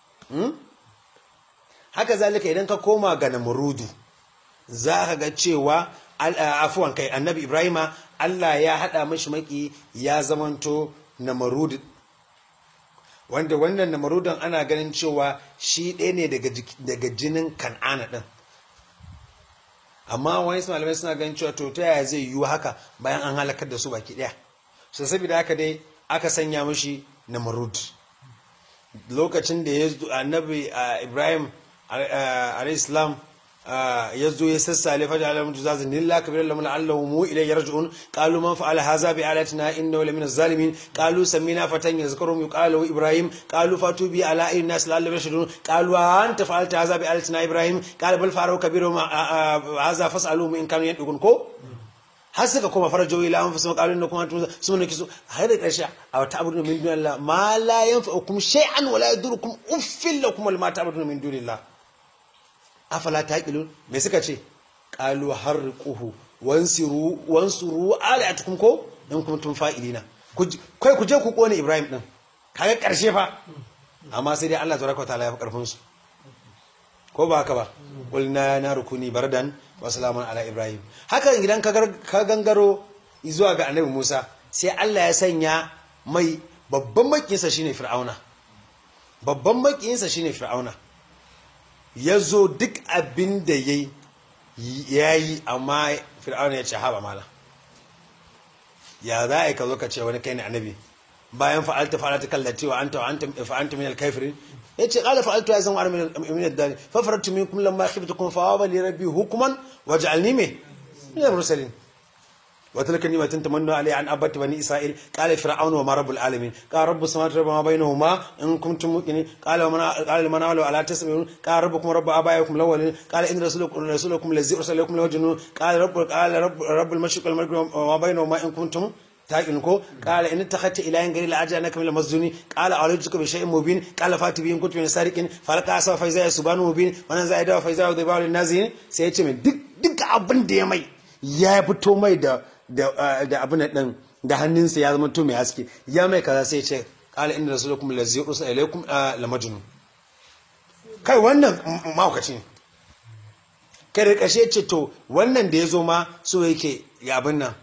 haka zalika idan ka koma ga namurudu za ka ga cewa afuwan kai annabi ibrahima allah ya haɗa mashi maki ya zamanto namurudu wanda wannan namarudun ana ganin cewa shi ɗaya ne daga jinin kan'ana ɗin amma wani malamai suna ganin cewa to ta yaya zai yiwu haka bayan an halakar da su baki daya so saboda haka dai aka sanya mishi namrud lokacin da ya annabi ibrahim alayhislam ya zo ya sassale fa ja'ala mutu zazin lillah kabir lam la'allahu mu ilay yarji'un qalu man fa'ala hadha bi alatina innahu lamina zalimin qalu samina fatan yazkurum yuqalu ibrahim qalu fatu bi ala ayyin nas la'allahu yashhadun qalu anta fa'alta hadha bi alatina ibrahim qala bal fa'alu kabiru hadha fas'alu in kanu yadukun ko har suka koma farajo ila an fasu qalu innakum antum sunna kisu har da karshe a wata abudu min dunillah ma la yanfa'ukum shay'an wa la yadurukum uffil lakum wal ma ta'buduna min dunillah afala taqilun me suka ce qalu harriquhu wansiru wansuru alatukum ko in kuntum fa'ilina kai ku je ku kone ibrahim din kaga karshe fa amma sai dai Allah tabaraka wa ta'ala ya fi karfin su ko ba haka ba qulna na rukuni bardan wa salamun ala ibrahim haka idan ka gangaro zuwa ga annabi Musa sai Allah ya sanya mai babban makiyinsa shine fir'auna babban makiyinsa shine fir'auna yazo duk abin da yayi yayi amma fir'auna ya ce haba mala ya za a yi ka zo ka ce wani kai ne annabi bayan fa'alta fa'alta kallati wa anta wa anta fa'anta min al-kafirin yace qala fa'altu ya zan min min ad-dar fa faratu minkum lamma khiftukum fa waba li rabbi hukman waj'alni min min al-mursalin wa tilka ni'matun tamannu alayya an abati bani isra'il qala fir'aunu wa ma rabbul alamin qala rabbus samawati wa ma bainahuma in kuntum muqinin qala man qala man awla ala tasbihun qala rabbukum rabbu abaikum al-awwalin qala in rasulukum rasulukum lazi ursalakum lawajnu qala rabbul qala rabbul mashriq wal maghrib wa ma bainahuma in kuntum taƙin ko ƙala in ta hatta ilayen gari la'ajiya na kamila masjuni ƙala a wajen bai sha'in mubin ƙala fati biyun kutu mai sarikin falaka asa faiza ya subanu mubin wannan za a yi dawa faiza ya zai bawalin nazirin sai ya ce mai duk abin da ya mai ya fito mai da abin da ɗin da hannunsa ya zama to mai haske ya mai kaza sai ya ce ƙala inda rasulukum lazi usa ilaikum la majnun kai wannan mahaukaci ne kai da ƙarshe ce to wannan da ya zo ma so yake ya abin nan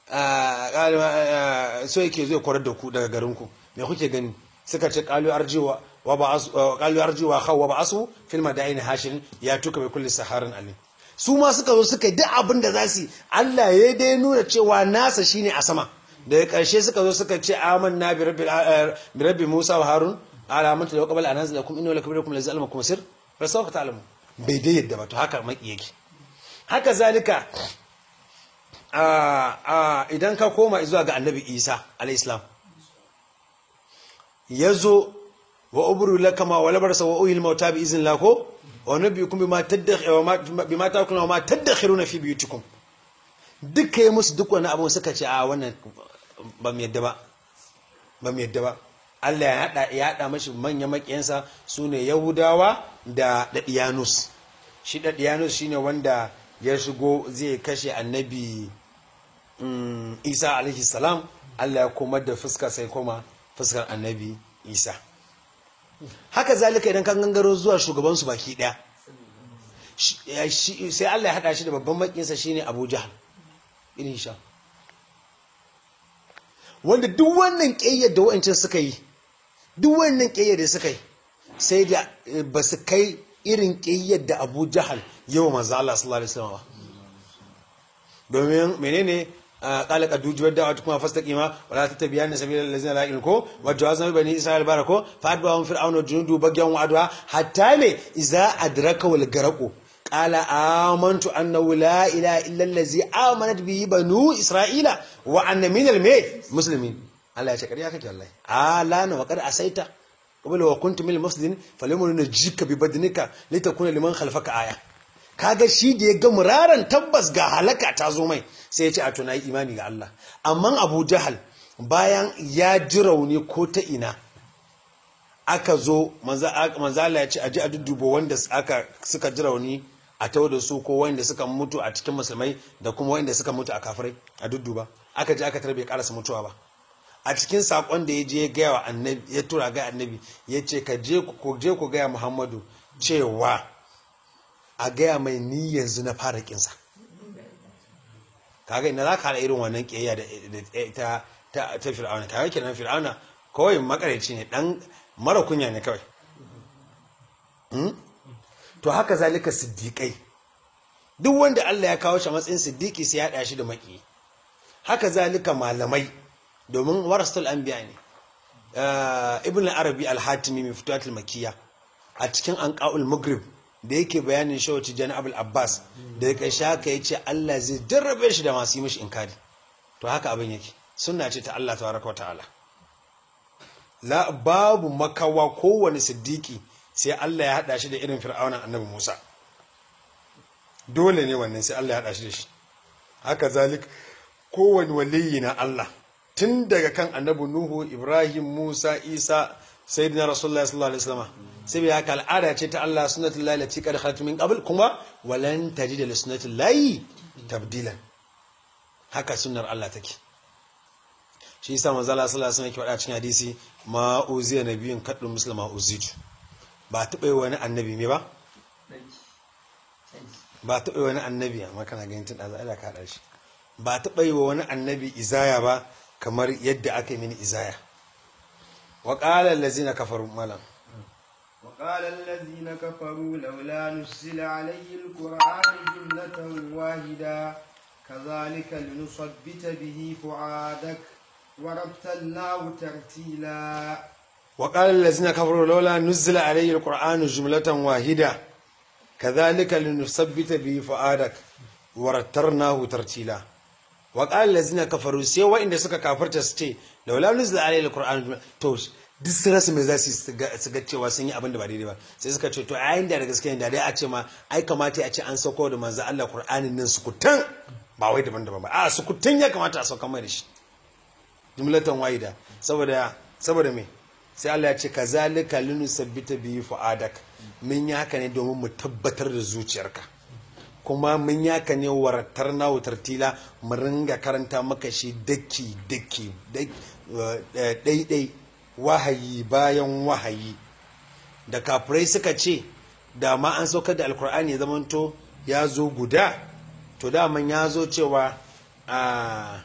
so yake zai kwarar da ku daga garinku me kuke gani suka ce kalu arjiwa wa ba'asu kalu arjiwa khaw wa ba'asu fil madaini hashin ya tuka bi kulli saharin alim su ma suka zo suka duk abin da za su Allah ya dai nuna cewa nasa shine a sama daga karshe suka zo suka ce amanna bi rabbil bi rabbi Musa wa Harun ala manta da qabala anazil lakum inna lakum lakum lazal makum sir fa sawfa ta'lamu bai dai yadda ba to haka maki yake haka zalika idan ka koma zuwa ga annabi isa alaihissalam ya zo wa uburu lakama wa labarsa wa uhil mauta bi izin lako wa nabiyukum bima ta'kuluna wa ma tadakhiruna fi biyutikum duka yi musu duk wani abun suka ce a wannan ba mu yadda ba ba mu yadda ba Allah ya hada ya hada mashi manyan makiyansa sune Yahudawa da Dadiyanus shi Dadiyanus shine wanda ya shigo zai kashe annabi isa alaihi salam allah ya komar da fuska sai koma fuskar annabi isa haka zalika idan kan gangaro zuwa shugabansu baki daya sai allah ya hada shi da babban makinsa shine abu jahal irin sha wanda duk wannan ƙayyar da wa'ancin suka yi duk wannan ƙayyar da suka yi sai da ba su kai irin ƙayyar da abu jahal yawa manzo Allah sallallahu alaihi wasallam domin menene qala qad dujibat da'watu kuma fastaqima wala tattabi'anna sabila allazina la ilaha wa jawazna bani isra'il barako fa adbahum fir'auna junudu bagyan wa adwa hatta me iza adraka wal garaqu qala amantu annahu la ilaha illa allazi amanat bihi banu isra'ila wa anna minal muslimin Allah ya ce kariya kake wallahi alana wa qad asaita qabla wa kuntum minal mufsidin falyumnu najika bi badnika litakuna liman khalfaka aya kaga shi da ya ga muraran tabbas ga halaka ta zo mai sai ya ce a tuna imani ga Allah amma Abu Jahal bayan ya ji rauni ko ta ina aka zo manzo Allah ya ce a ji a duddubo wanda aka suka ji rauni a tawo da su ko wanda suka mutu a cikin musulmai da kuma wanda suka mutu a kafirai a dudduba aka je aka tarbe karasa mutuwa ba a cikin sakon da ya je ya gaya wa annabi ya tura ga annabi ya ce ka je ku je ku gaya Muhammadu cewa a gaya mai ni yanzu na fara kinsa kaga ina za ka haɗa irin wannan ƙiyayya da ta ta fir'auna kaga kenan fir'auna kawai makareci ne dan mara kunya ne kawai to haka zalika siddiƙai duk wanda Allah ya kawo shi matsayin siddiƙi sai ya haɗa shi da maki haka zalika malamai domin warasul anbiya ne ibn arabi al-hatimi mai fituwatul makiyya a cikin anqaul maghrib da yake bayanin shawarci jan abul abbas da ya sha haka ya ce allah zai jarrabe shi da masu yi mashi inkari to haka abin yake suna ce ta allah tabaraka ta'ala la babu makawa kowane siddiki sai allah ya hada shi da irin fir'aunan annabi musa dole ne wannan sai allah ya hada shi da shi haka zalik kowane waliyi na Allah tun daga kan annabi Nuhu Ibrahim Musa Isa sayyidina Rasulullah sallallahu alaihi wasallam sai bai haka al'ada ce ta Allah sunnatul lahi lati qad khalat min qabl kuma walan tajida li sunnatul lahi tabdilan haka sunnar Allah take shi yasa manzo Allah sallallahu alaihi wasallam yake faɗa cikin hadisi ma uziya nabiyyun kaddu muslima uzitu ba taɓa yi wani annabi me ba ba taɓa yi wani annabi amma kana ganin tun ɗaza ala ka haɗa shi ba taɓa yi wa wani annabi izaya ba kamar yadda aka yi mini izaya wa ƙala allazina kafaru malam وقال الذين كفروا لولا نزل عليه القرآن جملة واحدة كذلك لنثبت به فؤادك ورتلناه ترتيلا وقال الذين كفروا لولا نزل عليه القرآن جملة واحدة كذلك لنثبت به فؤادك ورترناه ترتيلا وقال الذين كفروا sai wa'inda suka kafarta su ce laula nuzila alayhi alquran to duk sun rasa me za su su ga cewa sun yi abin da ba daidai ba sai suka ce to a yayin da gaske ne da dai a ce ma ai kamata a ce an sauko da manzo Allah qur'anin nan sukutan ba wai daban-daban ba a sukutan ya kamata a sauka mai da shi jumlatan wahida saboda saboda me sai Allah ya ce kazalika linusabbita bihi fuadak mun yi haka ne domin mu tabbatar da zuciyarka kuma mun yi haka ne waratar na tartila mu ringa karanta maka shi daki daki daidai wahayi bayan wahayi da kafirai suka ce da ma an saukar da alkur'ani ya zamanto ya zo guda to daman ya zo cewa a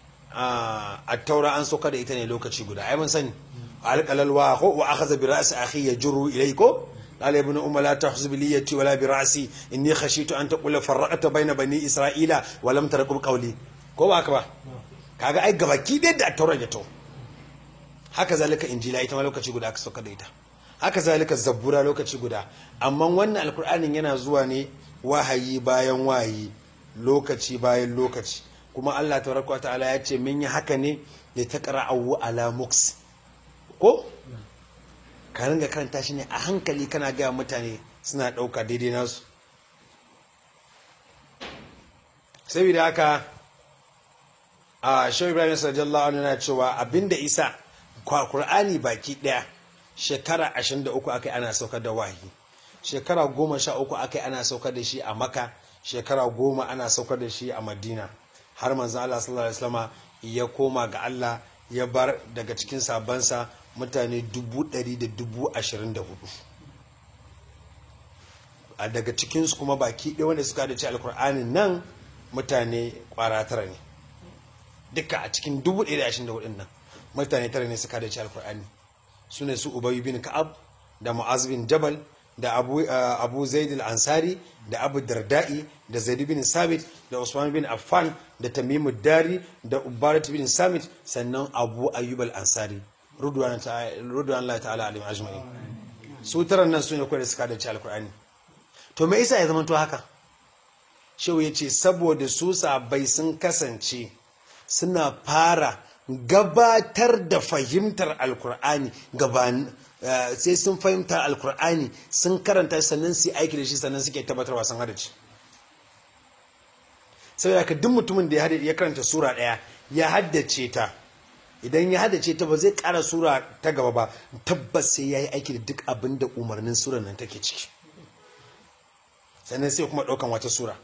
a taura an saukar da ita ne lokaci guda ai mun sani alqalal wa ko wa akhadha bi ra'si akhi yajru ilayko قال ابن أم لا تحز بليتي ولا برأسي إني خشيت أن تقول فرقت بين بني إسرائيل ولم ترقب قولي ko ba haka ba kaga ai gabaki dai da taurar da to haka zalika injila ita ma lokaci guda aka sauka da ita haka zalika zabbura lokaci guda amma wannan alkur'anin yana zuwa ne wahayi bayan wahayi lokaci bayan lokaci kuma Allah tabaraka wa ta'ala ya ce mun yi haka ne ya taqra'u ala muks ko ka ringa karanta shi ne a hankali kana gaya mutane suna ɗauka daidai nasu saboda haka a shau ibrahim sallallahu alaihi na cewa abinda isa Kur'ani baki ɗaya shekara 23 aka ana saukar da wahi shekara 13 aka ana saukar da shi a maka shekara 10 ana saukar da shi a madina har manzan allah sallallahu alaihi wasallama ya koma ga allah ya bar daga cikin sabansa mutane dubu ɗari da dubu ashirin da hudu a daga cikinsu kuma baki ɗaya wanda suka da ci alkur'anin nan mutane ƙwara tara ne duka a cikin dubu ɗaya da ashirin da hudun nan mutane tara ne suka da ci alkur'ani su ne su ubayi bin ka'ab da mu'az bin jabal da abu, uh, abu zaid al-ansari da abu darda'i da zaid bin sabit da usman bin affan da tamimu dari da ubarat bin samit sannan abu ayyub al-ansari rudwan Allah ta'ala alim ajma'in su taran nan su ne kawai da suka da ci alkur'ani to me yasa ya zama to haka shehu ya ce saboda su sabai sun kasance suna fara gabatar da fahimtar alkur'ani gaban sai sun fahimtar alkur'ani sun karanta sannan su aiki da shi sannan suke tabbatarwa sun hada ci saboda ka duk mutumin da ya karanta sura daya ya haddace ta idan ya haddace ta ba zai kara sura ta gaba ba tabbas sai ya yi aiki da duk abin da umarnin sura nan take ciki sannan sai kuma ɗaukan wata sura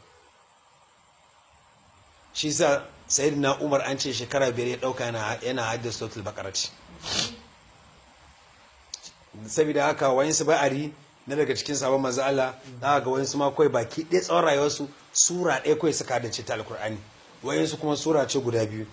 shi sa na umar an ce shekara biyar ya ɗauka yana haddasa sautul bakaraci saboda haka wani su ba'ari na daga cikin sabon manzo Allah za ga wani su ma kawai baki ɗaya tsawon rayuwarsu sura ɗaya kawai suka haddace ta alkur'ani wayansu kuma sura ce guda biyu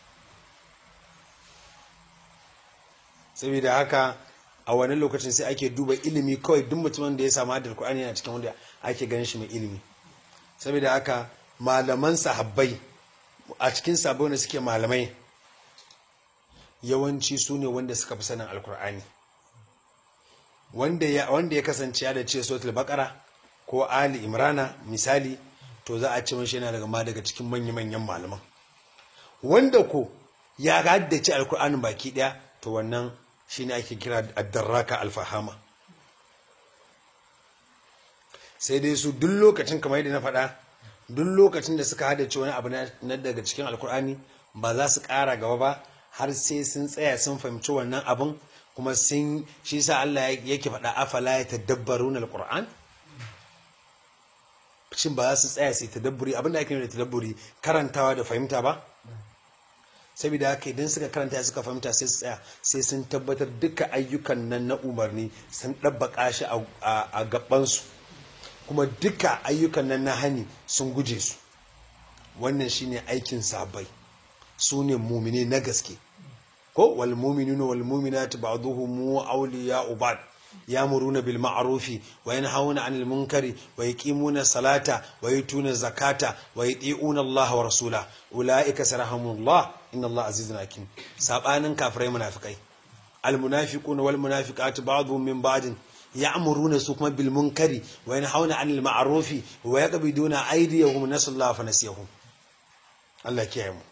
saboda haka a wani lokacin sai ake duba ilimi kawai duk mutumin da ya samu hadar Qur'ani yana cikin wanda ake ganin shi mai ilimi saboda haka malaman sahabbai a cikin sabon da suke malamai yawanci su ne wanda suka fi sanin alkur'ani wanda ya wanda ya kasance ya da ce suratul baqara ko ali imrana misali to za a ce mashi yana daga ma daga cikin manya-manyan malaman wanda ko ya haddace alkur'anin baki daya to wannan shine ake kira addarraka alfahama sai dai su duk lokacin kamar yadda na faɗa duk lokacin da suka haddace wani abu na na daga cikin alkur'ani ba za su ƙara gaba ba har sai sun tsaya sun fahimci wannan abun kuma sun shi sa Allah yake faɗa afala ya tadabbaruna alquran shin ba za su tsaya su yi tadabburi abinda ake nufi da tadabburi karantawa da fahimta ba saboda haka idan suka karanta suka fahimta sai su tsaya sai sun tabbatar duka ayyukan nan na umarni sun ɗabbaka shi a- a gabansu kuma duka ayyukan nan na hani sun guje su wannan shine aikin sabai su ne mumine na gaske ko wal mu'minuna wal mu'minatu ba'dhuhum awliya'u ba'd ya'muruna bil ma'rufi wa yanhauna 'anil munkari wa yuqimuna salata wa yutuna zakata wa yuti'una Allah wa rasula ulaika sarahumullah inna Allah azizun hakim sabanin kafirai munafikai al munafiquna wal munafiqatu ba'dhum min ba'din ya'muruna su kuma bil munkari wa yanhauna 'anil ma'rufi wa yaqbiduna aydiyahum nasallaha fa nasiyahum Allah kiyaye mu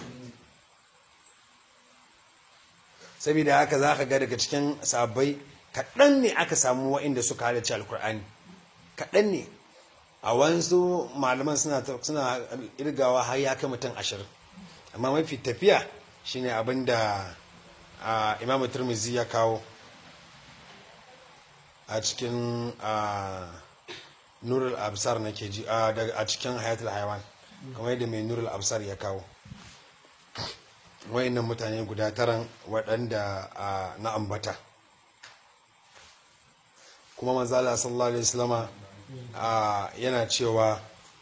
saboda haka za ka ga daga cikin sabbai kaɗan ne aka samu wa'inda suka halarci alkur'ani kaɗan ne a wansu malaman suna suna irgawa har ya kai mutum ashirin amma mafi tafiya shine abin da ah, imamu turmizi ya kawo a cikin ah, nurul absar nake ji ah, daga- a cikin hayatul haiwan kamar yadda mai nurul absar ya kawo wayannan mutane guda taran waɗanda a, na ambata kuma manzala sallallahu alaihi wasallama a, yana cewa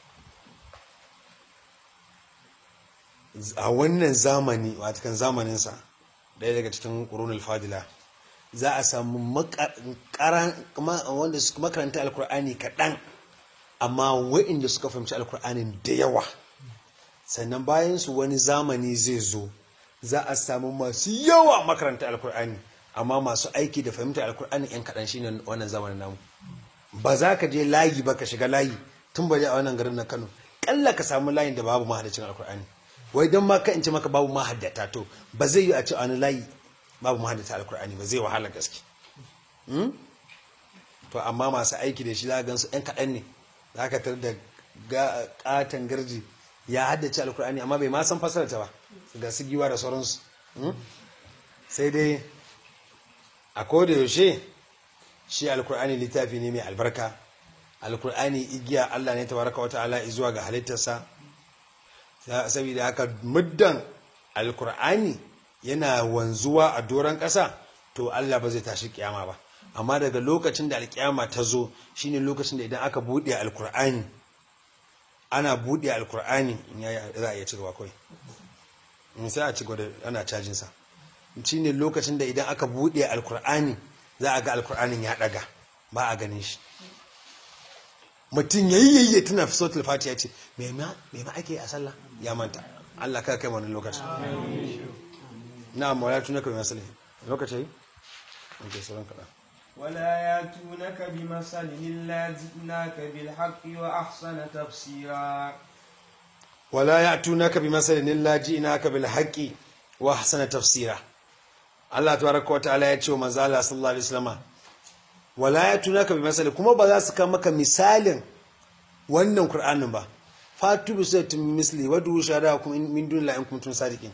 a wannan zamani watakan zamaninsa ɗaya daga cikin ƙurunul fadila za a samu maka- ƙaran- ma- wanda suka makaranta alkur'ani kaɗan amma waɗanda suka fahimci alkur'anin da yawa sannan bayan su wani zamani zai zo za a samu masu yawa makaranta alkur'ani amma masu aiki da fahimtar alkur'ani yan kaɗan shine wannan zamanin namu ba za ka je layi ba ka shiga layi tun ba a wannan garin na kano ƙalla ka samu layin da babu mahaddacin alkur'ani wai don ma ka in ce maka babu mahaddata to ba zai yi a ce a wani layi babu mahaddata alkur'ani ba zai wahala gaske Hmm? to amma masu aiki da shi za a gansu yan kaɗan ne za ka tar da ga- ƙaton garji ya haddace alkur'ani amma bai ma san fasarta ba ga su giwa da sauransu Hmm? sai dai a koda yaushe shi alkur'ani littafi ne mai albarka alkur'ani igiya Allah ne tabaraka wata'ala zuwa ga halittarsa Sa- saboda haka muddan alkur'ani yana wanzuwa a doron ƙasa to Allah ba zai tashi kiyama ba amma daga lokacin da alkiyama ta zo shine lokacin da idan aka buɗe alkur'ani ana buɗe alkur'ani in ya za a iya cigaba kawai in sai a ci gaba da ana cajin sa shine lokacin da idan aka buɗe alkur'ani za a ga alkur'anin ya ɗaga ba a ganin shi mutum yayi yayye tana fi sautul fatiha ce me ma me ma ake yi a sallah ya manta Allah ka kai wani lokaci na'am wala tunaka bi masalih lokaci okay sauran kada ولا ياتونك بمثل إلا جئناك بالحق وأحسن تفسيرا wala ya'tunaka bi masalin illa ji'naka bil haqqi wa ahsana tafsira Allah tabaraka wa ta'ala ya ce wa manzo Allah sallallahu alaihi wasallam wala ya'tunaka bi masalin kuma ba za su kawo maka misalin wannan Qur'anin ba fatu bi sayyidin misli wa du shahadakum in- min dunillahi in kuntum sadiqin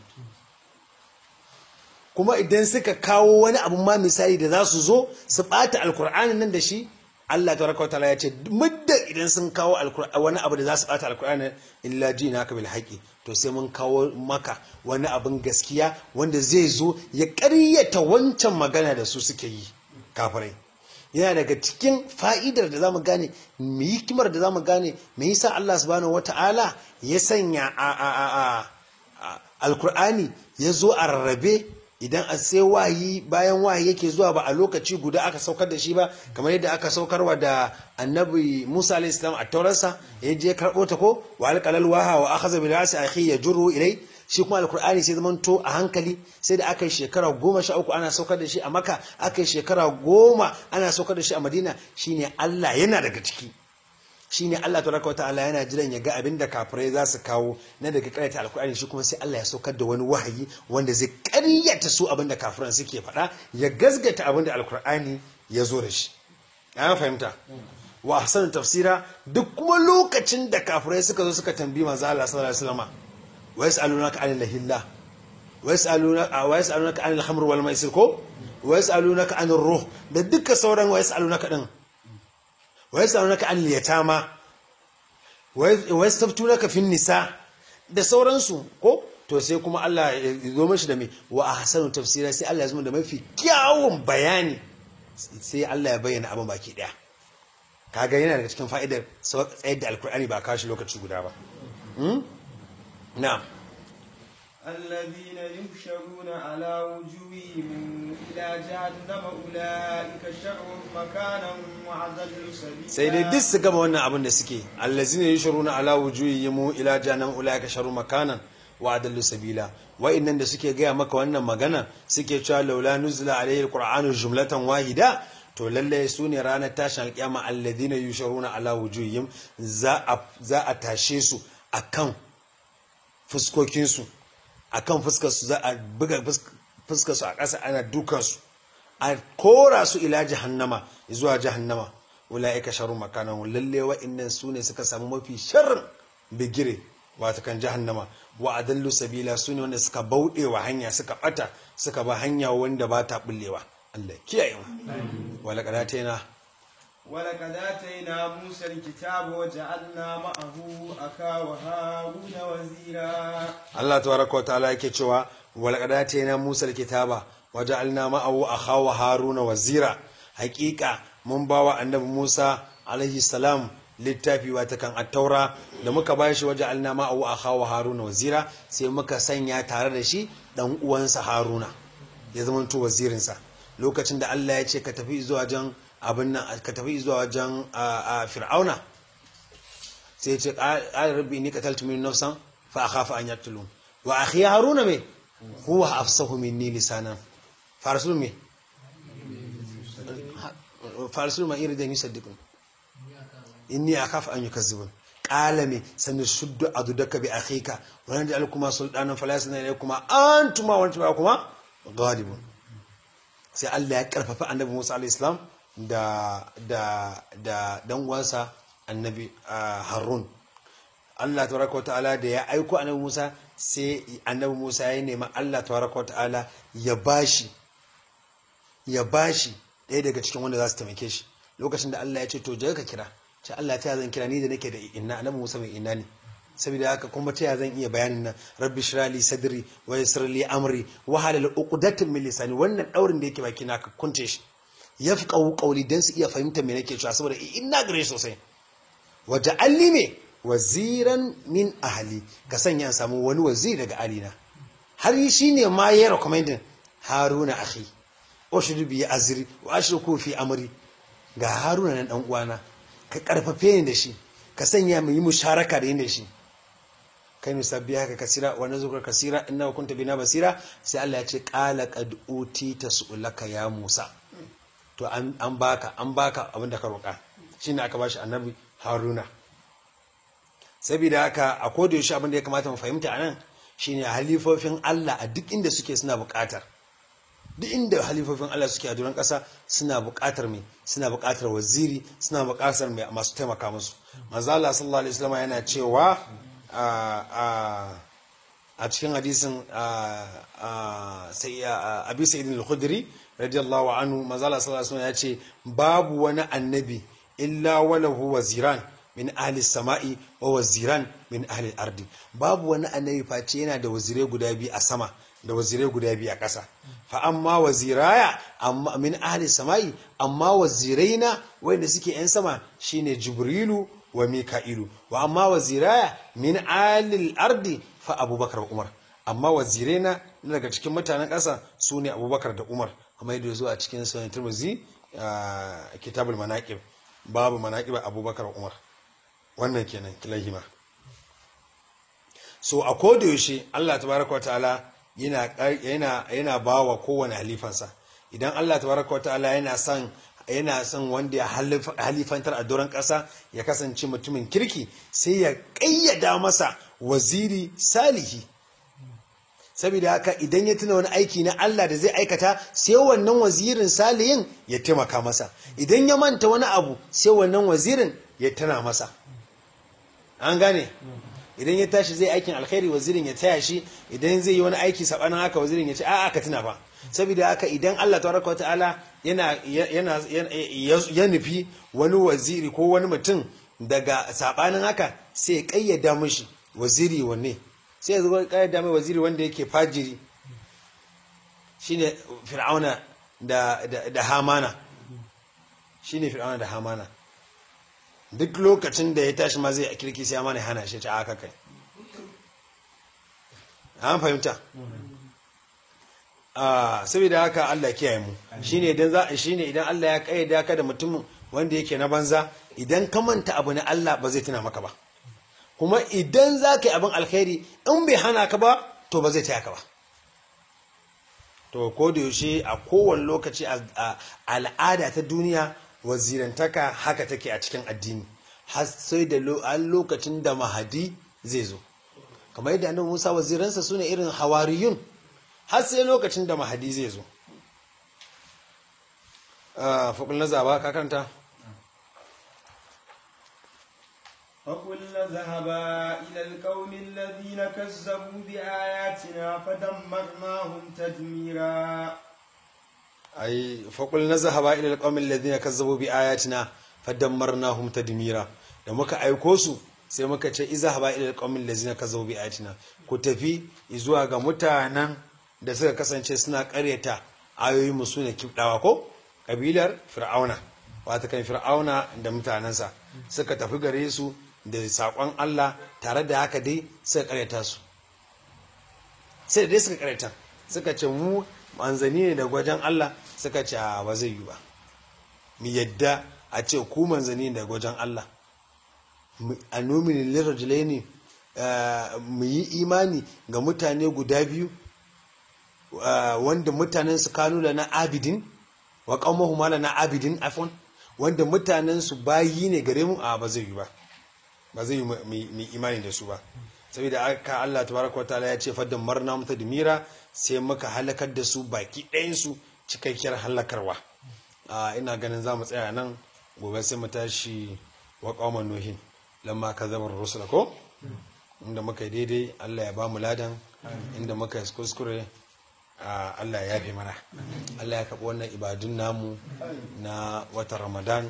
kuma idan suka kawo wani abu ma misali da za su zo su bata alkur'anin nan da shi Allah tabaraka wa ta'ala ya ce muddin idan sun kawo alkur'ani wani abu da za su bata alkur'ani illa jinaka bil haqi to sai mun kawo maka wani abin gaskiya wanda zai zo ya ƙaryata wancan magana da su suke yi kafirai yana daga cikin fa'idar da zamu gane mu hikimar da zamu gane me yasa Allah subhanahu wata'ala ya sanya a a a a a- alkur'ani ya zo a rarrabe idan a sai wayi bayan wayi yake zuwa ba a lokaci guda aka saukar da shi ba kamar yadda aka saukarwa da annabi Musa alayhi salam a taurarsa ya je karɓo ta ko wa alqalal waha wa akhadha bil rasi akhi yajru ilai shi kuma alkur'ani sai zaman to a hankali sai da aka yi shekara goma sha uku ana saukar da shi a maka aka yi shekara goma ana saukar da shi a madina shine Allah yana daga ciki shine Allah tabaraka wataala yana jiran ya ga abin da kafirai za su kawo na daga karyata alkur'ani shi kuma sai Allah ya saukar da wani wahayi wanda zai karyata su abin da kafiran suke faɗa ya gazgata abin da alkur'ani ya zo da shi an fahimta wa ahsanu tafsira duk kuma lokacin da kafirai suka zo suka tambayi manzo Allah sallallahu alaihi wasallam wa yas'alunaka 'anil lahillah wa yas'alunaka wa yas'alunaka 'anil khamr wal maisir ko wa yas'alunaka 'anir ruh da duka sauran wa yas'alunaka din wa yas'alunaka 'anil yatama wa yastaftunaka fin nisa da sauransu ko to sai kuma Allah ya zo mashi da mai wa ahsanu tafsira sai Allah ya zo da mafi kyawun bayani sai Allah ya bayyana abin baki daya kaga yana daga cikin fa'idar tsayar da alkur'ani ba kashi lokaci guda ba na'am الذين يحشرون على وجوههم إلى جهنم أولئك شر مكانا وأضل سبيلا sai dai duk su gama wannan abin da suke allazina yushruna ala wujuhihim ila jahannam ulaika sharu makanan wa adallu sabila wa'annan da suke gaya maka wannan magana suke cewa laula nuzila alayhi alqur'anu jumlatan wahida to lalle su ne ranar tashin alkiyama alladhina yushruna ala wujuhihim za a za a tashe su akan fuskokin su akan fuskar su za a buga fuskar su a ƙasa ana dukan su a kora su ila jahannama zuwa jahannama ulaika sharu makanan lalle wa'annan su ne suka samu mafi sharrin bigire wata kan jahannama wa adallu sabila su ne wanda suka bauɗe wa hanya suka ɓata suka ba hanya wanda ba ta ɓullewa Allah kiyaye mu wala qadatina ولقد آتينا موسى الكتاب وجعلنا معه أخاه هارون وزيرا Allah tabaraka wa ta'ala yake cewa wala qadatina Musa alkitaba wa ja'alna ma'ahu akhawa Haruna wazira haƙiƙa mun bawa annabi Musa alaihi salam littafi wata kan attaura da muka ba shi waje alna ma'awu a hawa haruna wazira sai muka sanya tare da shi dan uwansa haruna ya zama to wazirinsa lokacin da Allah ya ce ka tafi zuwa wajen abin nan ka tafi zuwa wajen fir'auna sai ya ce qala rabbi inni qataltu min nafsan fa akhafu an yaqtulun wa akhi haruna me huwa afsahu minni lisanan farsul me farsul ma iridan yusaddiqun inni akhafu an yukazzibun qala me sanashuddu adudaka bi akhika wa naj'alukuma sultanan fala yasna ilaykuma antuma wa antuma kuma ghalibun sai Allah ya karfafa annabi Musa alayhi salam da da da dan uwansa annabi Harun Allah tabaraka ta'ala da ya aiko annabi Musa sai annabi Musa ya nema Allah tabaraka ta'ala ya bashi ya bashi ɗaya daga cikin wanda za su taimake shi lokacin da Allah ya ce to je ka kira ce Allah ta zan kira ni da nake da inna annabi Musa mai inna ne saboda haka kuma ta zan iya bayanin nan rabbi shrali sadri wa yassir li amri wa halal uqdatan min lisani wannan daurin da yake baki na ka kunce shi yafqahu qawli dan su iya fahimta me nake cewa saboda inna gare shi sosai wa ja'alni me waziran min ahli ka sanya samu wani waziri daga alina har shi ne ma ya recommending haruna akhi ushdu bi azri wa ashruku fi amri ga haruna nan dan uwana ka karfafe ni da shi ka sanya mu yi musharaka da yin da shi kai musabbiha ka kasira wa nazukar kasira inna kunta bina basira sai Allah ya ce qala qad utita su'laka ya Musa to an an baka an baka abin da ka roka shine aka bashi annabi Haruna saboda haka a koda yaushe abin da ya kamata mu fahimta anan shine halifofin Allah a duk inda suke suna buƙatar duk inda halifofin Allah suke a duran ƙasa suna buƙatar mai suna buƙatar waziri suna buƙatar mai masu taimaka musu manzo Allah sallallahu alaihi wasallam yana cewa a cikin hadisin sai Abi Sa'id al-Khudri radiyallahu anhu manzo Allah sallallahu alaihi wasallam ya ce babu wani annabi illa walahu waziran min ahli sama'i wa waziran min ahli ardi babu wani annabi face yana da wazirai guda biyu a sama da wazirai guda biyu a ƙasa fa amma waziraya amma min ahli sama'i amma waziraina wanda suke yan sama shine jibrilu wa mika'ilu wa amma waziraya min ahli ardi fa abubakar wa umar amma waziraina daga cikin mutanen ƙasa su ne abubakar da umar kuma yadda zuwa a cikin sunan turmuzi kitabul manaqib babu manaqib abubakar umar wannan kenan kilahima so a koda yaushe Allah tabaraka wa ta'ala yana yana yana bawa kowane halifansa idan Allah tabaraka wa ta'ala yana son yana son wanda ya halifantar a doron ƙasa ya kasance mutumin kirki sai ya ƙayyada masa waziri salihi saboda haka idan ya tuna wani aiki na Allah da zai aikata sai wannan wazirin salihin ya taimaka masa idan ya manta wani abu sai wannan wazirin ya tana masa an gane idan ya tashi zai aikin alkhairi wazirin ya taya shi idan zai yi wani aiki sabanin haka wazirin ya ce a'a ka tuna ba saboda haka idan Allah tabaraka wata'ala yana yana ya nufi wani waziri ko wani mutum daga sabanin haka sai ya kayyada mishi waziri wanne sai ya zo kayyada mai waziri wanda yake fajiri shine fir'auna da da, da hamana shine fir'auna da hamana duk lokacin da ya tashi ma zai kirki sai amana hana shi ta aka kai an fahimta saboda haka Allah kiyaye mu shine idan za shine idan Allah ya kayyada ka da mutum wanda yake na banza idan ka manta abu na Allah ba zai tuna maka ba kuma idan za ka yi abin alkhairi in bai hana ka ba to ba zai taya ka ba to ko da yaushe a kowane lokaci a al'ada ta duniya wazirantaka haka take a cikin addini har sai da lokacin da mahadi zai zo kamar yadda annabi Musa waziransa sune irin hawariyun har sai lokacin da mahadi zai zo faƙul na zaba ka kanta فقلنا ذهبا إلى القوم الذين كذبوا بآياتنا فدمرناهم تدميرا ai faƙul na zahaba ilal ƙaumin ladina kazzabu bi ayatina fadammarnahum tadmira da muka aiko su sai muka ce izahaba ilal ƙaumin ladina kazzabu bi ayatina ku tafi zuwa ga mutanen da suka kasance suna ƙaryata ayoyin mu sune kibdawa ko kabilar fir'auna wata kan fir'auna da mutanensa suka tafi gare su da saƙon Allah tare da haka dai suka ƙaryata su sai da dai suka ƙaryata suka ce mu manzanni ne daga wajen Allah suka ce ba zai yi ba mu yadda a ce ku manzanni ne daga wajen Allah a nomini lirajulai ne mu yi imani ga mutane guda biyu wanda mutanen su kanu da na abidin wa qaumahu mala na abidin afon wanda mutanen su bayi ne gare mu a ba zai yi ba ba zai yi mu imani da su ba saboda aka Allah tabaraka wataala ya ce faddan marna mata dimira sai muka halakar da su baki ɗayansu cikakkiyar halakarwa ina ganin za mu tsaya nan gobe sai mu tashi wa ƙawman nuhin lamma ka zama rusula ko inda muka yi daidai Allah ya ba mu ladan inda muka yi kuskure Allah ya yafe mana Allah ya kaɓi wannan ibadun namu na watan ramadan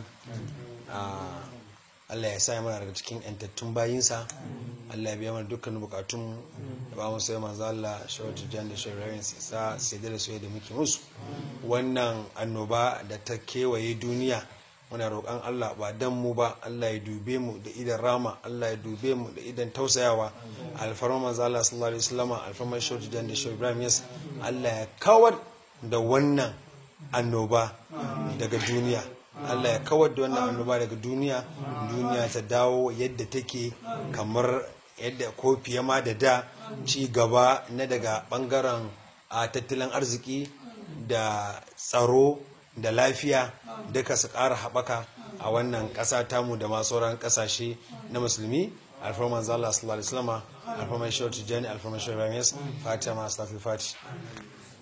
Allah ya sa mana daga cikin yantattun bayinsa Allah ya biya mana dukkanin bukatun da ba mu sai manzo Allah shawatu jan da shirayen sa sai da soyayya da muke musu wannan annoba da ta kewaye duniya muna roƙon Allah ba dan mu ba Allah ya dube mu da idan rama Allah ya dube mu da idan tausayawa alfarma manzo Allah sallallahu alaihi wasallam alfarma shawatu jan da shirayen Ibrahim yas Allah ya kawar da wannan annoba daga duniya Allah ya kawar da wannan annoba daga duniya duniya ta dawo yadda take kamar yadda ko fiye ma da da ci gaba na daga bangaren a tattalin arziki da tsaro da lafiya duka su ƙara haɓaka a wannan ƙasa tamu da masu sauran ƙasashe na musulmi alfarman zala sallallahu alaihi wasallam alfarman shawar tijjani alfarman shawar ramis fatima astaghfir fati